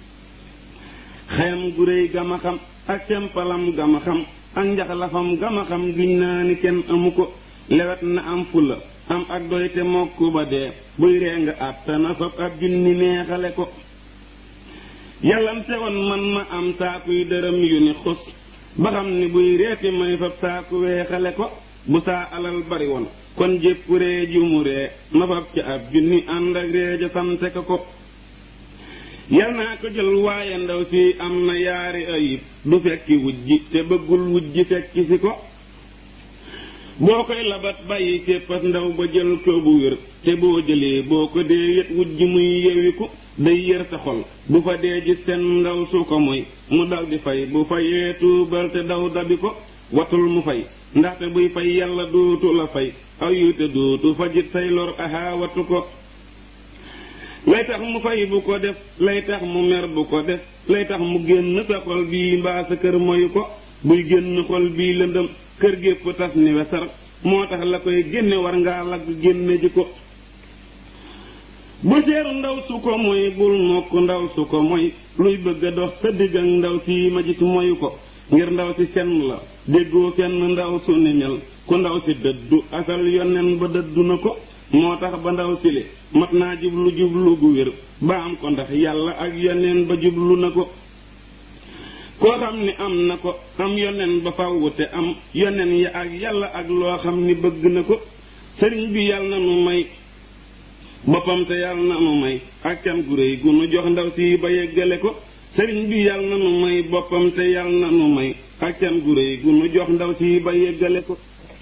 xayam gu réy gama xam ak sempalam gama xam ak njaxlafam gama xam giñ naa ni kenn amu ko lewet na am fula am ak doy te mokk ba dee buy ree nga àttana fab ab junni neexale ko yàllante woon man ma am saakuy dërëm yu ni xus ba xam ni buy reeti may fab saaku weexale ko bu saa alal bari woon kon jépp ree ju mu ree ma fab ca ab junni ànd ak ree ja sante ko ko yal naa ko jël waaye ndaw si am na yaari ayib du fekki wujji te bëggul wujji fekki si ko boo koy labat bàyyi képpas ndaw ba jël ko bu wér te boo jëlee boo ko dee yet wujj muy yewiku day yër sa xol bu fa dee gis seen ndaw su ko moy mu dal di fay bu fayee tuubal te daw dabi ko watul mu fay ndaxte buy fay yàlla dootu la fay aw yu te dootu fajit say lor aha watu ko lay tax mu fay bu ko def lay tax mu mer bu ko def lay tax mu génn sa xol bii mbaa sa kër moyu ko buy génn xol bii lëndëm kër gépp tas ni wesar moo tax la koy génne war ngaa lagg génne ji ko bu seeru ndaw su ko moy bul mokk ndaw su ko moy luy bëgg a dox sa digg ak ndaw si ma gis moyu ko ngir ndaw si senn la déggoo kenn ndaw su ni mel ku ndaw si dëddu asal yonen ba dëddu na ko moo tax ba ndaw si li mat naa jublu jublu gu wér ba am ko ndax yàlla ak yoneen ba jublu na ko koo xam ni am na ko am yoneen ba fawwu te am yoneen ya ak yàlla ak loo xam ni bëgg na ko sëriñ bi yàlla na nu may boppam te yàlla na nu may ak can gu réy gu nu jox ndaw si ba yeggale ko sëriñ bi yàlla na nu may boppam te yàlla na nu may ak can gu réy gu nu jox ndaw si ba yeggale ko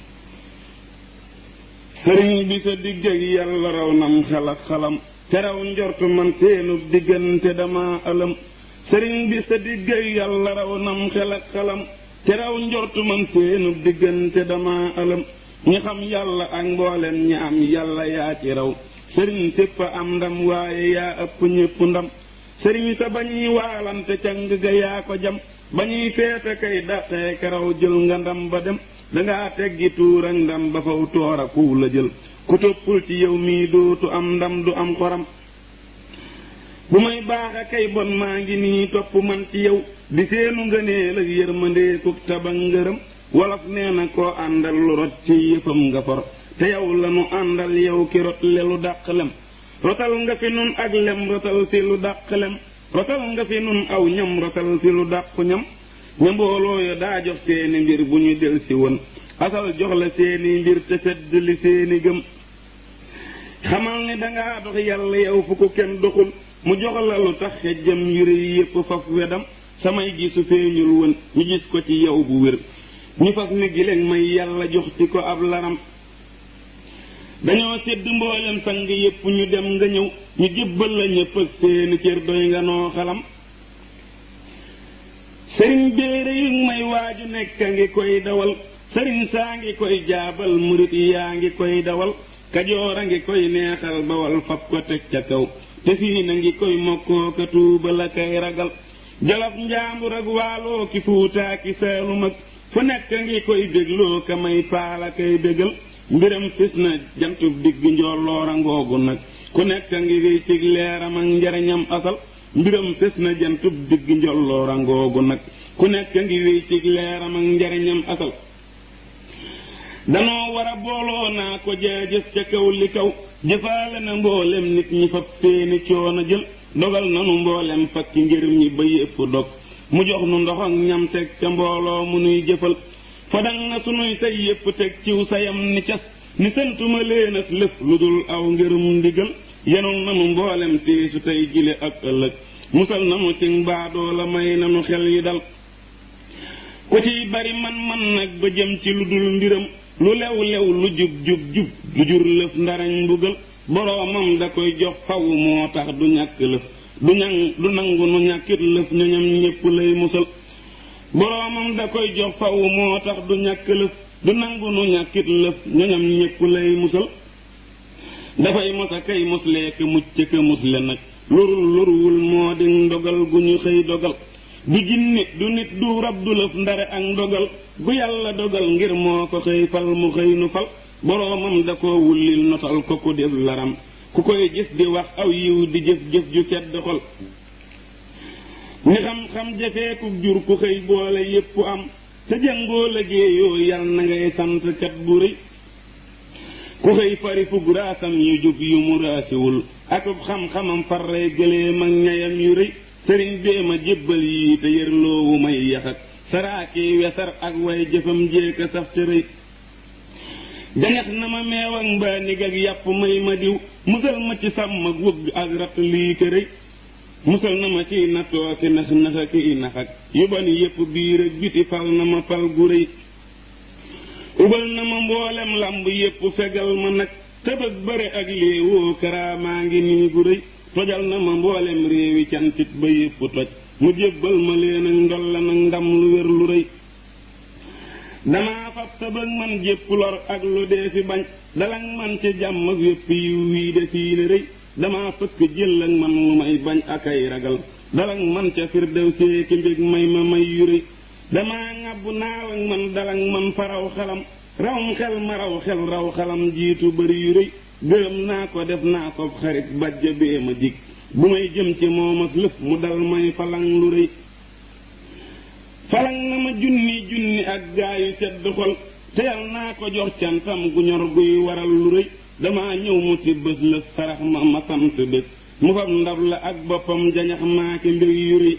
sëriñ bi sa digg ak yàlla raw nam xel ak xalam te raw njortu man seenu diggante dama ëlëm sëriñ bi sa digg ak yàlla raw nam xel ak xalam te raw njortu man seenu diggante dama ëlëm ñi xam yàlla ak mboolem ñi am yàlla yaa ci raw sëriñ sépp am ndam waaye yaa ëpp ñépp ndam sëriñ sa bañuy waalante càng ga yaa ko jam bañuy feete kay daqee karaw jël nga ndam ba dem dangaa teggi tuur ak ndam ba faw toora kuw la jël ku toppul ci yow mii dootu am ndam du am xoram bu may baax a kay bon maa ngi nii topp man ci yow di seenu ngëneel ak yërmandeekuk taba ngërëm wolof nee na koo àndal lu rot ci yëfam nga for te yow la nu àndal yow ki rot le lu dàq lem rotal nga fi nun ak lem rotal fi lu dàq lem rotal nga fi nun aw ñam rotal fi lu dàqu ñam ña mbooloo ya daa jox seeni mbir bu ñu del si woon asal jox la seeni mbir te sedd li seeni gëm xamal ni dangaa dox yàlla yow fu ko kenn doxul mu jox la lu tax xejjam yu rëy yépp faf wedam samay gisu feeñul woon ñu gis ko ci yow bu wér ñu fas ni gileeg may yàlla jox ci ko ab laram dañoo sedd mboolem sang yépp ñu dem nga ñëw ñu jébbal la ñépp ak seeni cër doy nga noo xalam sëriñ béere yu may waaju nekk a ngi koy dawal sëriñ saa ngi koy jaabal murit yaa ngi koy dawal kajoor a ngi koy neexal bawal fab ko teg ca kaw te fii na ngi koy mokkoo ka tuuba la kay ragal jolof njaambur ak waaloo ki fuutaa ki saalum ak fu nekk a ngi koy bégloo ka may paala kay bégal mbiram fis na jantub digg njolloora ngoogu nag ku nekk a ngi wéy cig leeram ak njariñam asal mbiram fis na jantub digg njolloora ngoogu nag ku nekk a ngi wéy cig leeram ak njariñam asal danoo war a booloo naa ko jaajëf ca kaw li kaw jëfaale na mboolem nit ñi fab seeni coono jël dogal nanu mboolem fakki ngir ñi ba yépp dog mu jox nu ndox ak ñam teg ca mbooloo mu nuy jëfal fadang na sunuy say yépp teg ciw sayam ni cas ni santuma leenas lëf lu dul aw ngërum ndigal yenul nanu mboolem tiisu tey jile ak ëllëg musal nanu ci mbaadoo la may nanu xel yi dal ku ciy bari man-man nag ba jëm ci lu dul mbiram lu lew lew lu jub jub jub lu jur lëf ndarañ mbugal boroomam da koy jox faw moo tax du ñàkk lëf du ñang du nangu nu ñàkkit lëf ñoñam ñépp lay musal boroomam da koy jox faw moo tax du ñàkk lëf du nangu nu ñàkkit lëf ñoñam ñépp lay musal dafay mosa kay muslee ka mucc ka musle nag lorul loruwul moo di ndogal gu ñu xëy dogal du jinne du nit du rab du lëf ndare ak ndogal gu yàlla dogal ngir moo ko xëy fal mu xëy nu fal boroomam da koo wullil notal ko ku def laram ku koy gis di wax aw yiw di jëf jëf ju sedd xol ni xam-xam jafeeku jur ku xëy boole yépp am te jëngoo liggéeyoo yal na ngay sant kat bu rëy ku xëy fari fug raasam yu jub yu mu raasiwul akub xam-xamam farrey gëleem ak ñayam yu rëy sëriñ bee ma jébbal yii te yërloowu may yaxak saraaki wesar ak way jëfam jéeka saf te rëy jañax na ma meew ak mbaa nig ak yàpp may ma diw musal ma ci sàmm ak wëgg ak rat lii te rëy musal na ma ciy nattoo ki nax naxa ki nax ak yu bani yépp biir ak biti fal na ma fal gu rëy ubal na ma mboolem lamb yépp fegal ma nag tëbëg bëre ak léewoo karaamaa ngi nii gu rëy tojal na ma mboolem réewi cantit ba yépp toj mu jébbal ma leen ak ndolla nag ndam lu wér lu rëy damaa fab tëbëg man jépp lor ak lu dee fi bañ dalang man ci jàmm ak wépp yiw wii de fii la rëy damaa fëkk jël ak man lu may bañ ak ay ragal dalang man ca firdew seeki mbég may ma may yu rëy damaa ŋàbbu naaw ak man dalang man faraw xalam rawum xel ma raw xel raw xalam jiitu bari yu rëy gërëm naa ko def naa ko xarit bajja bee ma jig bu may jëm ci moomas lëf mu dal may falang lu rëy falang na ma junni junni ak gaayu sedd xol teyal naa ko jox cantam gu ñor guy waral lu rëy damaa ñëw mu ti bés lëf sarax ma ma sant bés mu fab ndab la ak boppam jañax maaki mbir yu rëy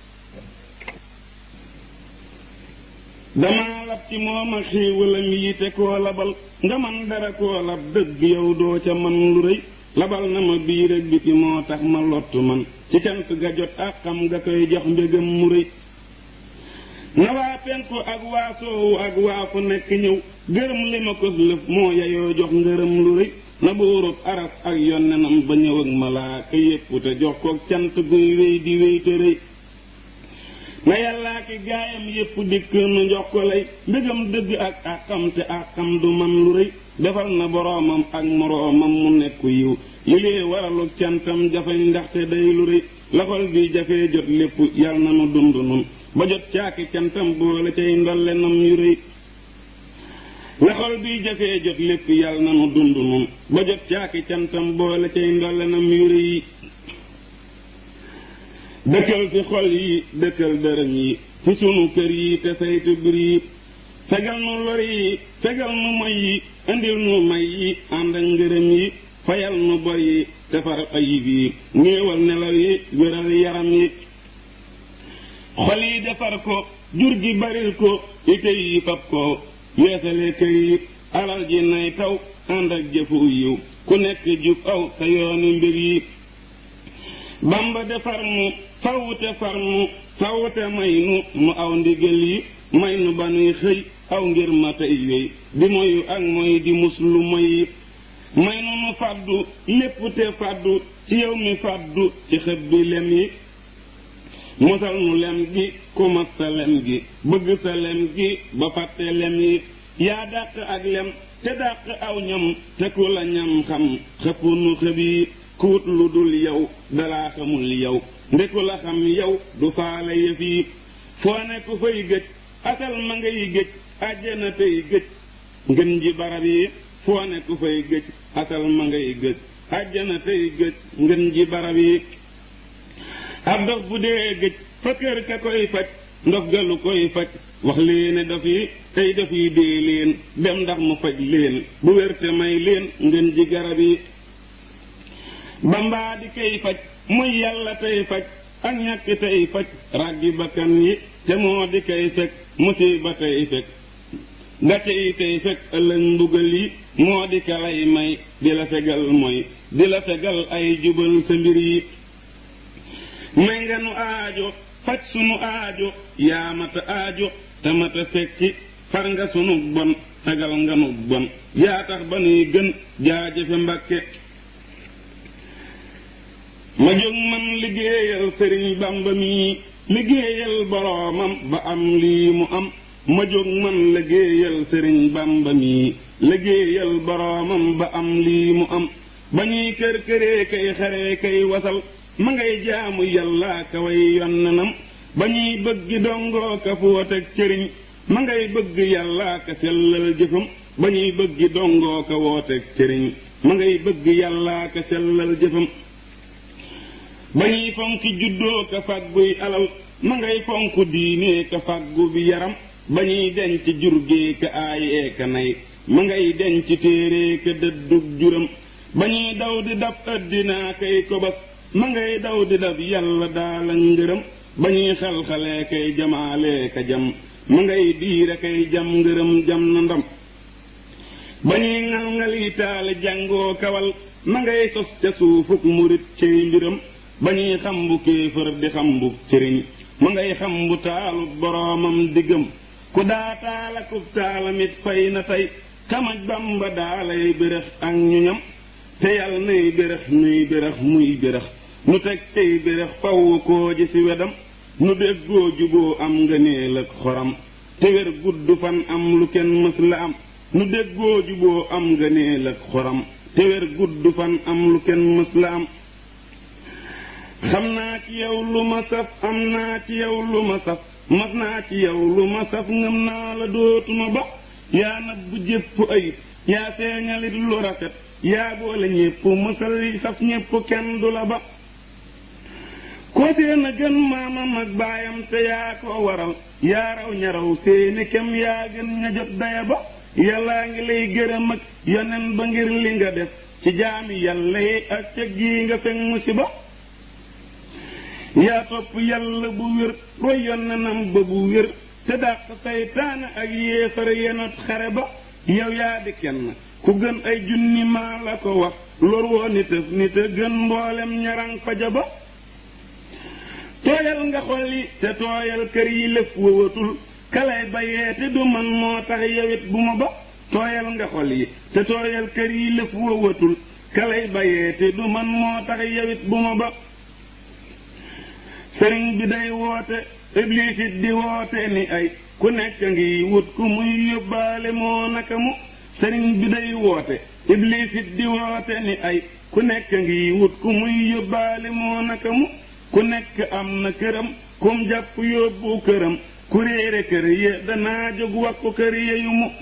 damaa lab ci moom ak xiiwalam yi te koo labal nga man dara koo lab dëgg yow doo ca man lu rëy labal na ma biir ak biti moo tax ma lottu man ci cant ga jot ak xam nga koy jox mbégam mu rëy na waa penku ak waa soowu ak waa fu nekk ñëw gërëm li ma kos lëf moo yayoo jox ngërëm lu rëy na buurub aras ak yonnenam ba ñëw ak malaaka yépp te jox ko cant guy wéy di wéy te rëy na yàllaa ki gaayam yépp dikk nu jox ko lay mbégam dëgg ak àqam te àqam du man lu rëy defal na boroomam ak moroomam mu nekku yiw li lee waralu cantam jafeñ ndaxte day lu rëy laxol bi jafee jot lépp yal na nu dund nun ba jot caaki cantam boole cay ndolle nam yu rëy laxol bi jafee jot lépp yal na nu dund nun ba jot caaki cantam boole cay ndolle nam yu rëy dëkkal fi xol yi dëkkal dërëm yi fi sunu kër yi te saytu bir yi fegal nu lor yi fegal nu moy yi indil nu may yi ànd ak ngërëm yi fayal nu bor yi defar ayib yi néewal nelaw yi wéral yaram yi xol yi defar ko jur gi baril ko ite yi fab ko weesale kër yi alal ji nay taw ànd ak jëfu yiw ku nekk jub aw sa yoonu mbir yi bamba defar mu fawute far mu fawute may nu nu aw ndigal yi may nu ba nuy xëy aw ngir ma tey wéy di moyu ak moy di muslu moy yi may nu nu fàddu lépp te fàddu ci yow mi fàddu ci xëb bi lem yi musal nu lem gi ku mat sa lem gi bëgg sa lem gi ba fàtte lem yi yaa dàq ak lem te dàq aw ñam te ku la ñam xam xëpp nu xëb yi kuut lu dul yow dalaa xamul yow ndeku la xam yow du faale yëf yi foo ne ku fay gëj asal ma ngay gëj àjjana tey gëj ngën ji barab yi foo ne ku fay gëj asal ma ngay gëj àjjana tey gëj ngën ji barab yi ab dof bu dee gëj fa kër ka koy faj ndof galu koy faj wax leene dof yi tey dof yi dee leen dem ndax mu faj leen bu wérte may leen ngën ji garab yi bambaa di kay faj muy yàlla tey faj ak ñàkk tey faj ràggi bakkan yi te moo di kay fekk musiba tey fekk gàcce yi tey fekk ëllëg mbugal yi moo di ka lay may di la fegal mooy di la fegal ay jubal sa mbir yi may nga nu aajo faj sunu aajo yaa mata aajo te mata fekki far nga sunu bon fegal nga nu bon yaa tax ba nuy gën jaajëfe mbàkke ma jóg man liggéeyal sëriñ bamba mi liggéeyal boroomam ba am lii mu am ma jóg man liggéeyal sëriñ bamba mi liggéeyal boroomam ba am lii mu am ba ñuy kër këree kay xaree kay wasal ma ngay jaamu yàlla ka way yonnanam ba ñuy bëgg dongoo ka fóot ak cëriñ ma ngay bëgg yàlla ka sellal jëfam ba ñuy bëgg dongoo ka woot ak cëriñ ma ngay bëgg yàlla ka sellal jëfam ba ñuy fonki juddoo ka fàgguy alal ma ngay fonk diine ka fàggu bi yaram ba ñuy denc jurgee ka aayee ka nay ma ngay denc téere ka dëddug juram ba ñuy daw di dab ëddinaa kay kobas ma ngay daw di dab yàlla daala ngërëm ba ñuy xal-xalee kay jamaalee ka jam ma ngay diire kay jam ngërëm jam na ndam ba ñuy ngal-ngali taale jàngoo kawal ma ngay sos ca suufuk murit cay mbiram ba ñuy xam bu kéefër di xam bu cëriñ ma ngay xam bu taalu boroomam diggam ku daa taala kub taalamit fay na tey kamaj bamba daalay bërëx ak ñu ñam te yàlla nay bërëx nuy bërëx muy bërëx nu teg tey bërëx faw koo ji ci wedam nu déggoo juboo am nga neel ak xoram te wér gudd fan am lu kenn mës la am nu déggoo juboo am nga neel ak xoram te wér gudd fan am lu kenn mës la am xam naa ci yow lu ma saf am naa ci yow lu ma saf mas naa ci yow lu ma saf ngëm naa la dootuma ba yaa nabbu jépp ayib yaa feeñalit lu rafet yaa boole ñépp mësal yi saf ñépp kenn du la ba koo seen a gën maamam ak baayam te yaa ko waral yaa raw ñaraw seeni kem yaa gën ña jot daya ba yàllaa ngi lay gërëm ak yonen ba ngir li nga def ci jaami yàlla yi ak ca gii nga fekk musiba yaa topp yàlla bu wér roy yonenam ba bu wér te dàq saytaane ak yéefar yenot xare ba yow yaa di kenn ku gën ay junni maa la ko wax lor woo nitëf nit a gën mboolem ñarang faja ba tooyal nga xol yi te tooyal kër yi lëf wëwatul kalay bayee te du man moo tax yowit bu ma ba tooyal nga xol yi te tooyal kër yi lëf wëwatul kalay bayee te du man moo tax yowit bu ma ba sëriñ bi day woote iblis it di woote ni ay ku nekk ngi wut ku muy yóbbaale moo naka mu sëriñ bi day woote iblis it di woote ni ay ku nekk ngi wut ku muy yóbbaale moo naka mu ku nekk am na këram kum jàpp yóbbu këram ku réere kër ya danaa jóg wakku kër ya yu mu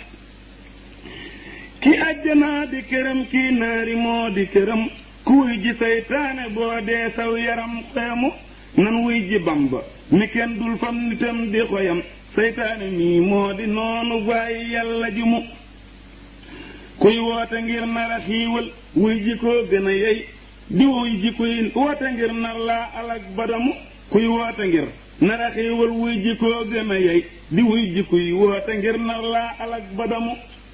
ki àjjanaa di këram kii naari moo di këram ku wuy ji saytaane boo dee saw yaram xeemu nan wuy ji bamba mi kenn dul fam nitam di xoyam saytaane mii moo di noonu waaye yàlla ji mu kuy woote ngir nar a xiiwal wuy ji koo gën a yey di wuy ji kuy woote ngir nar laa alak badamu kuy woote ngir nar a xiiwal wuy ji koo gën a yey di wuy ji kuy woote ngir nar laa alak badamu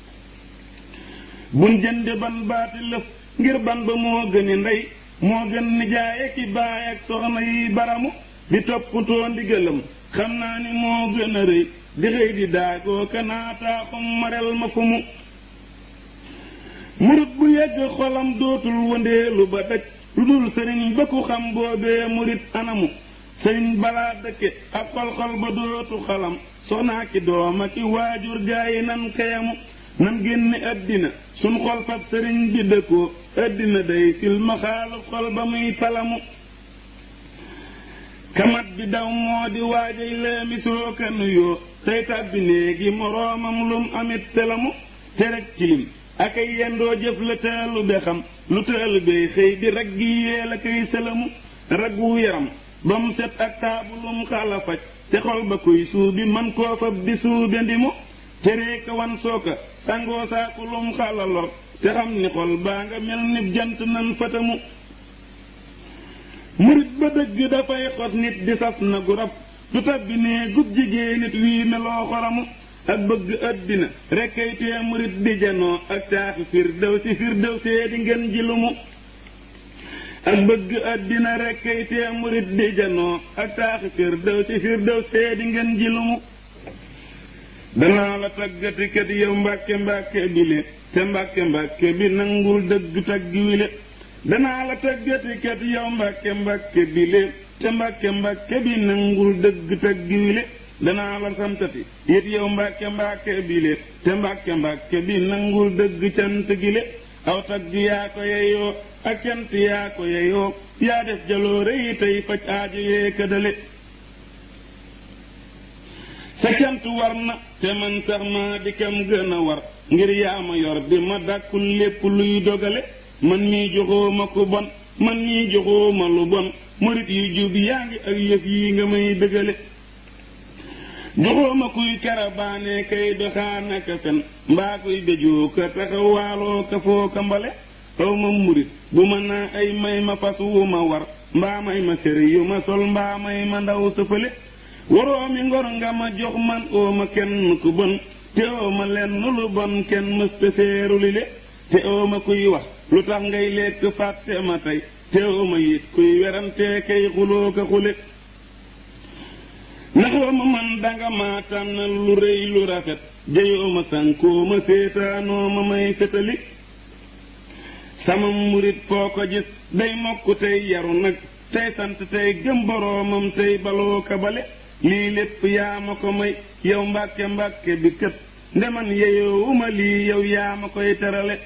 buñ jënde ban baati lëf ngir ban ba moo gëni ndey moo gën nijaaye ki baay ak soxna yi baramu di toppatoo ndigalam xam naa ni moo gën a rëy di xëy di daagoo kanaataa xum marel ma fu mu murit bu yegg xolam dootul wëndeelu ba daj lu dul sëriñ ba ku xam boobee murit anamu sëriñ balaa dëkke ak xol-xol ba dootu xalam soxnaa ki dooma ki waajur gaayi nan kayamu nan génne addina sun xol fab sëriñ bi dëkkoo addina day silma xaalu xol ba muy talamu kamat bi daw moo di waajay leemi soo ka nuyoo tey tàbbi néegi moroomam lum amit telamu te rek cilim ak ay yendoo jëf la teelu be xam lu teelu bay xëy di rag gi yee la koy sëlamu raggu yaram ba mu set ak taabulum xala faj te xol ba kuy suubi man koo fab di suube ndimu teree ka wan sooka sangoo saakulum xala lor te xam ni xol baa nga mel ni jant nan fatamu murit ba dëgg dafay xos nit di saf na gu rab du tabbi nee gub jigéen nit wii meloo xoramu ak bëgg addina rekkay tee murit di janoo ak taaxi firdew si firdew see di ngeen ji lumu ak bëgg addina rekkay tee murit di janoo ak taaxi firdew si firdew see di ngeen ji lumu danaa la taggati kat yow mbàkke mbàkke bile te mbàkke mbàkke bi nangul dëgg taggi wile danaa la taggati kat yow mbàkke mbàkke bile te mbàkke mbàkke bi nangul dëgg taggi wile danaa la samtati it yow mbàkke mbàkke bile te mbàkke mbàkke bi nangul dëgg cant gile aw tagg yaa ko yeyoo ak cant yaa ko yeyoo yaa def jaloore yi tey faj aajo yee këdale sa cant war na te man sax maa di kam gën a war ngir yaa ma yor di ma dàkkul lépp luy dogale man mii joxoo ma ku bon man mii joxoo ma lu bon murit yu jub yaa ngi ak yëf yi nga may dëgale joxoo ma kuy karabaane kay doxaana ka fen mbaa kuy béjoo ka taxawaaloo ka foo ka mbale aw ma murit bu ma naa ay may ma fas wu ma war mbaa may ma sër yu ma sol mbaa may ma ndaw sëfale waroo mi ngor nga ma jox man oo ma kenn ku bon te oo ma lenn lu bon kenn mësta seeru li le te oo ma kuy wax lu tax ngay lekk fàtte ma tey te oo ma it kuy werante kay xuloo ka xule naxoo ma man danga maa tànnal lu rëy lu rafet jayoo ma sankoo ma seetaanoo ma may fetali sama murit foo ko gis day mokk tey yaru nag tey sant tey gëm boroomam tey baloo kabale lii lépp yaa ma ko may yow mbàkke mbàkke bi kët ndeman yeyoowuma lii yow yaa ma koy terale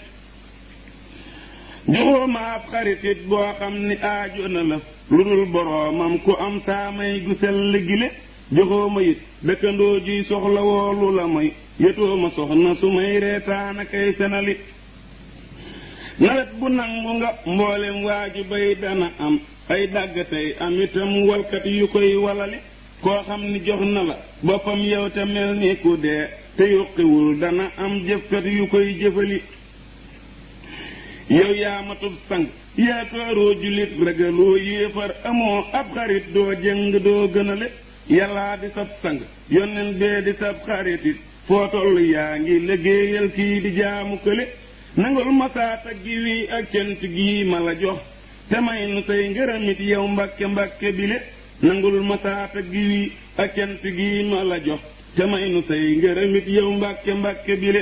joxoo ma ab xaritit boo xam ni aajo na la lu dul boroomam ku am saa may gu sell gile joxoo ma it dëkkandoo juy soxla woolu la may yotoo ma soxna su may reetaana kay senali nawet bu nangu nga mboolem waaju bay dana am ay dàgg tey am itam walkat yu koy walali koo xam ni jox na la boppam yow te mel ni ku dee te yuqiwul dana am jëfkat yu koy jëfali yow yaa matub sang yaakaaroo jullit ragaloo yéefar amoo ab xarit doo jëng doo gënale yàllaa di sab sang yonen bee di sab xaritit foo toll yaa ngi liggéeyal kii di jaamu kële nangul masaata gi wi ak cant gii ma la jox te may nu say ngërëmit yow mbàkke mbàkke bile nangul masaata gi wi ak cant gii ma la jox te may nu say ngërëmit yow mbàkke mbàkke bile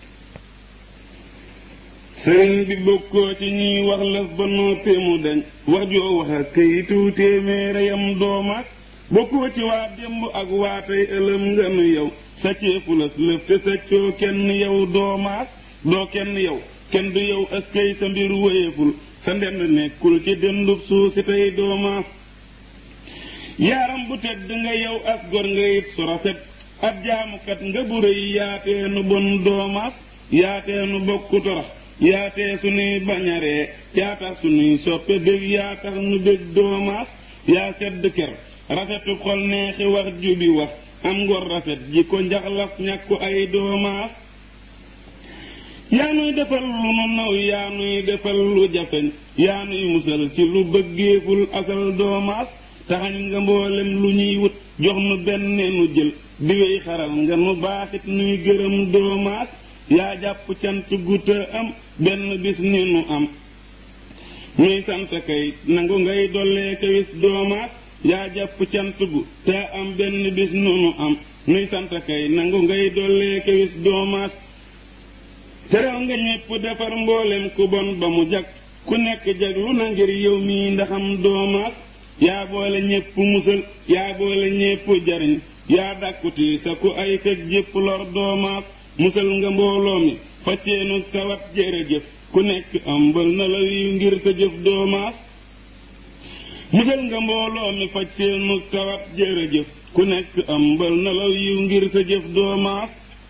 sëriñ bi bokkoo ci ñuy wax lëf ba noppi mu dañ wax joo wax ak kayitu téeméer yam doomaat bokkoo ci waa démb ak waa tey ëlëm nga nu yow sa ceefu lës lëf te sa coo kenn yow doomaat doo kenn yow kenn du yow askay sa mbir wéyeful sa ndend nekkul ci dendub suuf si tey doomaat yaaram bu tedd nga yow as gor nga it su rafet ab jaamukat nga bu rëy yaatee nu bon doomaat yaatee nu bokku torax yaatee sunuy bañaree yaa tax sunuy soppe bég yaa tax nu bég doomaas yaa sedd ker rafetu xol neexi wax jubi wax am ngor rafet ji ko njaxlaf ñàkku ay doomaas yaa nuy defal lu nu naw yaa nuy defal lu jafeñ yaa nuy musal ci lu bëggeeful asal doomaas taxañ nga mboolem lu ñuy wut jox nu benn nu jël di wey xaral nga nu baaxit nuy gërëm doomaas yaa jàpp cant gu te am benn bis ni nu am nuy sant kay nangu ngay dollee kawis doomaat yaa jàpp cant gu te am benn bis nu nu am nuy sant kay nangu ngay dollee kawis doomaat terew nga ñépp defar mboolem ku bon ba mu jag ku nekk jag lu na ngir yow mii ndaxam doomaat yaa boole ñépp musal yaa boole ñépp jariñ yaa dàkkuti sa ku ay këj jépp lor doomaat musal nga mbooloo mi facceenu tawat jërëjëf ku nekk ambal na la wiw ngir sa jëf doomaas musal nga mbooloo mi facceenu tawat jërëjëf ku nekk ambal na la wiw ngir sa jëf doomaas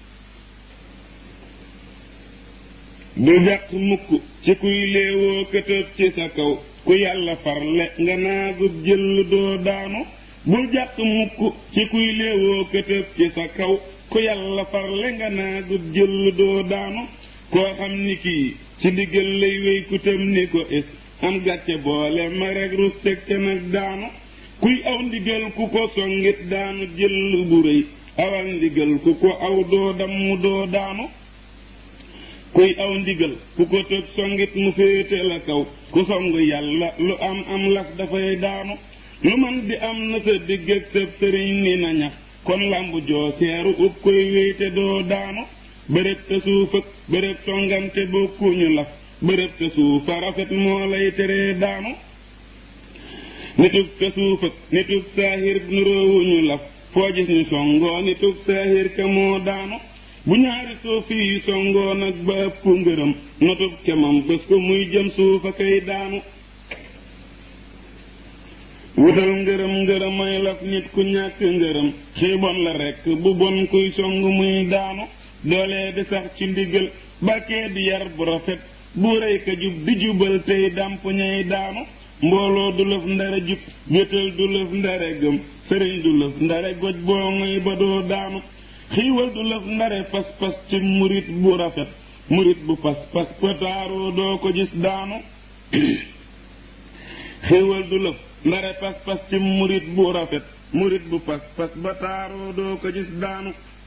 du jàq mukk ci kuy léewoo këtëb ci sa kaw ku yàlla farle nga naagub jël doo daanu bul jàq mukk ci kuy léewoo këtëb ci sa kaw ku yàlla farle nga naagub jël doo daanu koo xam ni kii ci ndigal lay wéy ku tam ni ko es am gàcce boole ma rek rus teg ca nag daanu kuy aw ndigal ku ko songit daanu jël bu rëy awal ndigal ku ko aw doo damm doo daanu kuy aw ndigal ku ko tëb songit mu féete la kaw ku song yàlla lu am am laf dafay daanu lu man di am na sa digg ak tëb sëriñ ni na ñax kon lambu joo seeru ub koy wéyte doo daanu bërëb te suuf ak bërëb songante bokkuñu laf bërëb te suuf a rafet moo lay teree daanu nitug te suuf ak nitug saahir nuroowuñu laf foo gis ñu songoo nitug saahir ka moo daanu bu ñaari suuf yi songoo nag ba ëpp ngërëm notub kemam bés ko muy jëm suuf a kay daanu wutal ngërëm ngërëmay laf nit ku ñàkk ngërëm xiibon la rekk bu bon kuy song muy daanu doolee di sax ci ndigal bakkee di yar bu rafet bu rëy ka jub di jubal tey dàmp ñay daanu mbooloo du lëf ndare jub wétal du lëf ndare gëm sëriñ du lëf ndare goj boo ngay ba doo daanu xiiwal du lëf ndare pas-pas ci murit bu rafet murit bu pas-pas pataaroo doo ko gis daanu xiiwal du lëf ndare pas-pas ci murit bu rafet murit bu pas-pas ba taaroo doo ko gis daanu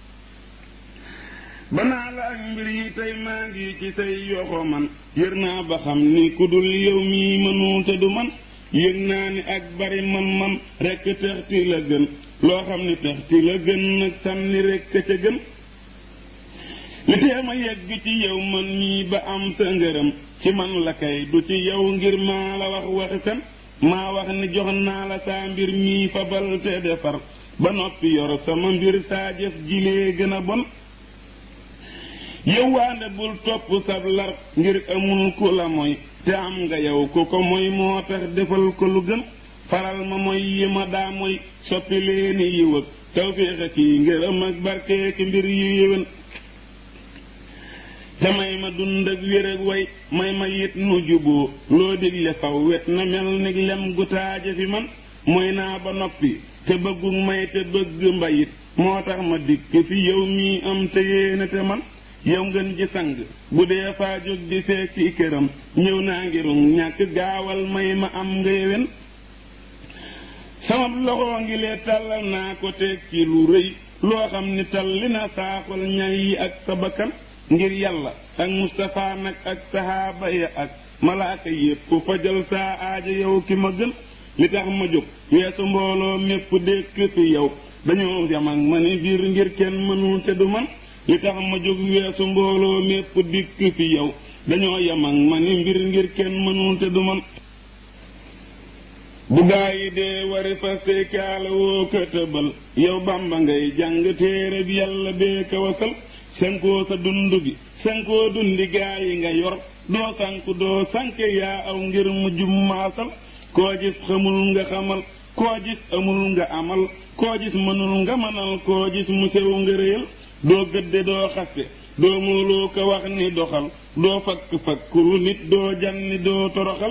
banaa la ak mbir yi tey maa ngi ci say yoxo man yër naa ba xam ni ku dul yow mii mënu te du man yëg naa ni ak bari man-man rekk texti la gën loo xam ni texti la gën nag sànni rekk ca gën li tee ma yegg ci yow man mii ba am sa ngërëm ci man la kay du ci yow ngir maa la wax waxi fen maa wax ni jox naa la saa mbir mii fabal te defar ba noppi yor sama mbir saa jëf jilee gën a bon yow waande bul topp sab lar ngir amul ku la moy te am nga yow ku ko moy moo tax defal ko lu gën faral ma moy yi ma daa moy soppi leeni yiw ak tawféex kii ngërëm ak barkee ki mbir yu yéwén te may ma dund ak wér ak way may ma yit nu juboo loo digle faw wet na mel ni lem gu taaje fi man mooy naa ba noppi te bëggu may te bëgg mbayit moo tax ma dikk fi yow mii am te yéene te man yow ngeen ji sang bu dee faa jóg di fekki këram ñëw naa ngirum ñàkk gaawal may ma am nga yewen sama loxo ngi lee tàllal naa ko teg ci lu rëy loo xam ni talli na saaxal ñay yi ak sa bakkan ngir yàlla ak Mustapha nag ak sahaaba ya ak malaaka yépp fajal saa aaja yow ki ma gën li tax ma jóg weesu mbooloo mépp dékk fi yow dañoo yam ak ma ni biir ngir kenn mënul te du man li tax ma jóg weesu mbooloo mépp dikk fi yow dañoo yam ak ma ni mbir ngir kenn mënul te du man bu gaa yi dee wari faste kaala woo ko tëbal yow bamba ngay jàng téere bi yàlla bee ka wasal senkoo sa dund gi senkoo dundi gaa yi nga yor doo sanku doo sanke yaa aw ngir mu jummaasal koo gis xamul nga xamal koo gis amul nga amal koo gis mënul nga mënal koo gis mu sew nga réyal doo gëdde doo xaste doo mooloo ko wax ni doxal doo fakk fakkulu nit doo janni doo toroxal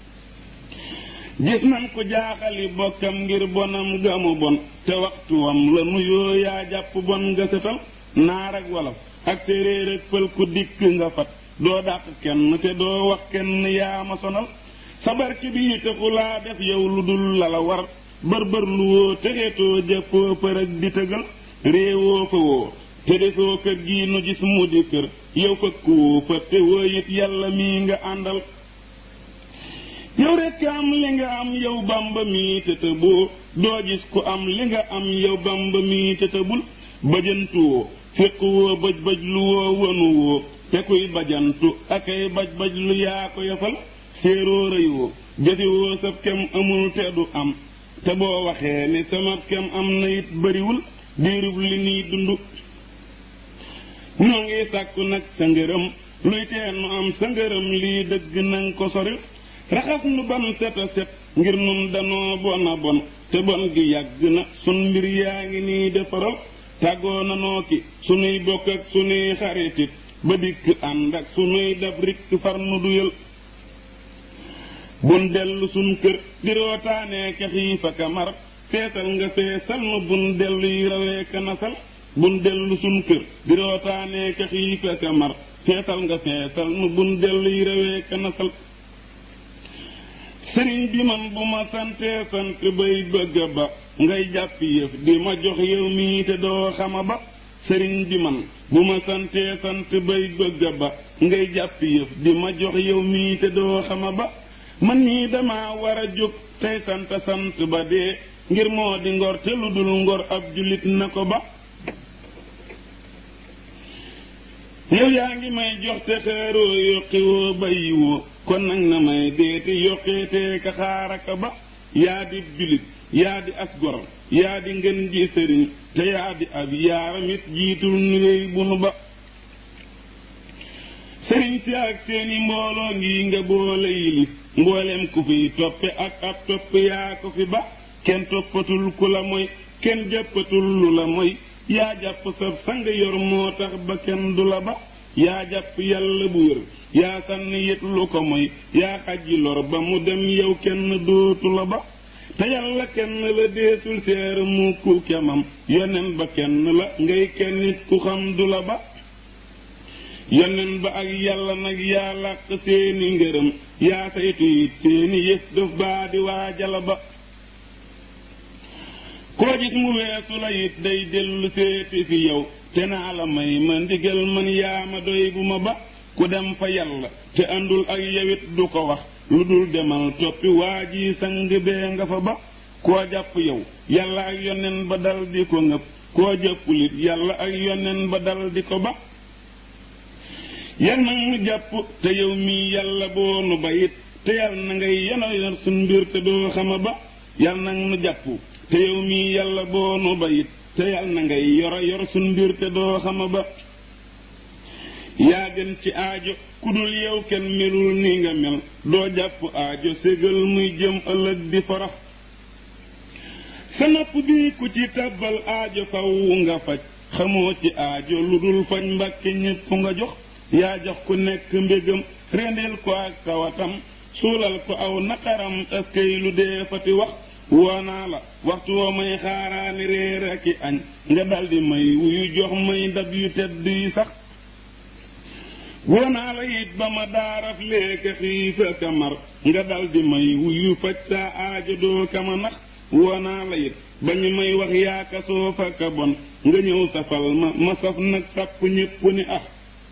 gis nan ko jaaxali bokkam ngir bonam gamu bon te waxtuwam la nuyoo yaa jàpp bon nga setal naar ak wolof ak séeréer ak pël ku dikk nga fat doo dàq kenn te doo wax kenn yaa ma sonal sabar ci bii taxu laa def yow lu dul la la war bër-bër lu woo texeetoo jëfoo përëg di tëgal réewoo fa woo te defoo kër gii nu gis mu di kër yow fëkku woo fa te woo it yàlla mii nga àndal yow rekk am li nga am yow bamba mii te tëboo doo gis ku am li nga am yow bamba mii te tëbul bajantu woo féq woo bëj bëj lu woo wënu woo te kuy bajantu akay baj baj lu yaa ko yafal séeroo rëy woo jëfi woo sab kem amul te du am te boo waxee ni sama kem am na it bariwul diirub li nii dund ñoo ngi sàkku nag sa ngërëm luy tee nu am sa ngërëm lii dëgg nang ko sori raxas nu ban set a set ngir nun danoo bon a bon te bon gi yàgg na sun mbir yaa ngi nii defaral tàggoo nanoo ki sunuy bokk ak sunuy xaritit ba dikk ànd ak sunuy dab rikk far nu duyal bun dellu sun kër di rootaanee ka xiifa ka mar feesal nga feesal nu bun dellu yi rawee ka nasal bun dellu sun kër di rootaanee ka xiifa ka mar feesal nga feesal nu bun dellu yi rawee ka nasal sëriñ bi man bu ma santee sant bay bëgga ba ngay jàpp yëf di ma jox yow mii te doo xama ba sëriñ bi man bu ma santee sant bay bëgga ba ngay jàpp yëf di ma jox yow mii te doo xama ba man ñii dama war a jóg tey sant sant ba dee ngir moo di ngor te lu dul ngor ab jullit na ko ba yow yaa ngi may jox te xeeroo yokki woo bayyi woo kon nag na may deeti yokkeetee ka xaaraka ba yaa di jullit yaa di as gor yaa di ngën ji sëriñ te yaa di ab yaaramit jiitul nuwéy bu nu ba sëriñ si ak seeni mbooloo ngi nga boole yilif mbooleem ku fiy toppe ak ab topp yaa ko fi ba kenn toppatul ku la moy kenn jàppatul lu la moy yaa jàpp sab sang yor moo tax ba kenn du la ba yaa jàpp yàlla bu wér yaa sànni yët lu ko moy yaa xajji lor ba mu dem yow kenn dootu la ba te yàlla kenn la deesul seer mu ku kemam yonen ba kenn la ngay kenn nit ku xam du la ba yonen ba ak yàlla nag yaa làq seeni ngërëm yaa saytu it seeni yëf daf baa di waajala ba koo gis mu weesu la it day dellu seeti fi yow te naa la may ma ndigal man yaa ma doy bu ma ba ku dem fa yàlla te àndul ak yewit du ko wax lu dul demal toppi waa ji sang bee nga fa ba koo jàpp yow yàlla ak yonen ba dal di ko ngëp koo jàppulit yàlla ak yonen ba dal di ko ba yal nag nu jàpp te yow mii yàlla boo nu bayit te yal na ngay yeno yor suñ mbir te doo xama ba yal nag nu jàpp te yow mii yàlla boo nu bayit te yal na ngay yoro yor suñ mbir te doo xama ba yaa gën ci aajo ku dul yow kenn melul ni nga mel doo jàpp aajo ségal muy jëm ëllëg di farax sa nopp bi ku ci tàbbal aajo faw nga faj xamoo ci aajo lu dul faj mbàkke ñépp nga jox yaa jox ku nekk mbégam rendeel ko ak tawatam suulal ko aw naqaram askay lu dee fati wax woonaa la waxtu woo may xaaraani réer ak i añ nga daldi may wuyu jox may ndab yu tedd yi sax woonaa la it ba ma daaraf léeka xiif ak a mar nga daldi may wuyu faj saa aajo doo kama nax woonaa la it ba ñu may wax yaaka soof ak a bon nga ñëw safal ma ma saf nag sàpp ñépp ni ah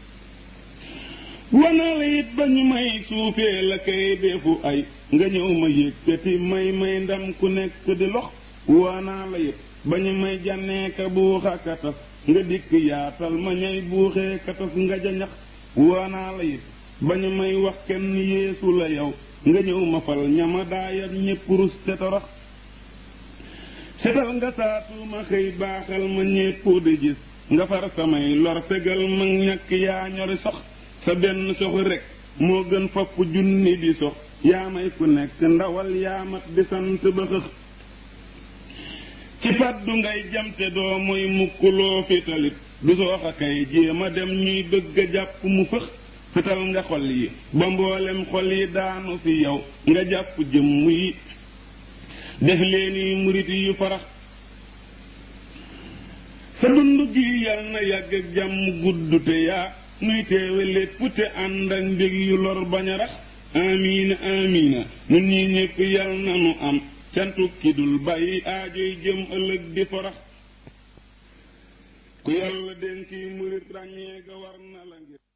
woonaa la it ba ñu may suufee la kay defu ay nga ñëw ma yëkkati may may ndam ku nekk di lox woonaa la it ba ñu may jànnee ka buux ak a tas nga dikk yaatal ma ñay buuxee ka tas nga jañax woonaa la it ba ñu may wax kenn yeesu la yow nga ñëw ma fal ñama daayat ñépp rus te torox setal nga saatuma xëy baaxal ma ñépp di gis nga far samay lor fegal ma ñàkk yaa ñori sox sa benn sox rek moo gën fopp junni di sox yaa may ku nekk ndawal yaa mat di sant ba xëx ci faddu ngay jamte doo mooy mukkuloo fi talit du soox a kay jéema dem ñuy bëgg a jàpp mu fëx fetal nga xol yi ba mboolem xol yi daanu fi yow nga jàpp jëmm yi def leeni murit yu farax sa dund gi yal na yàgg ak jàmm gudd te yaa nuy teewe lépp te ànd ak mbég yu lor bañ a rax amiina amiina nun ñi ñépp yal na nu am cantu ki dul bàyyi aajoy jëm ëllëg di farax ku yàlla dénki murit ràññee ga war na la ngir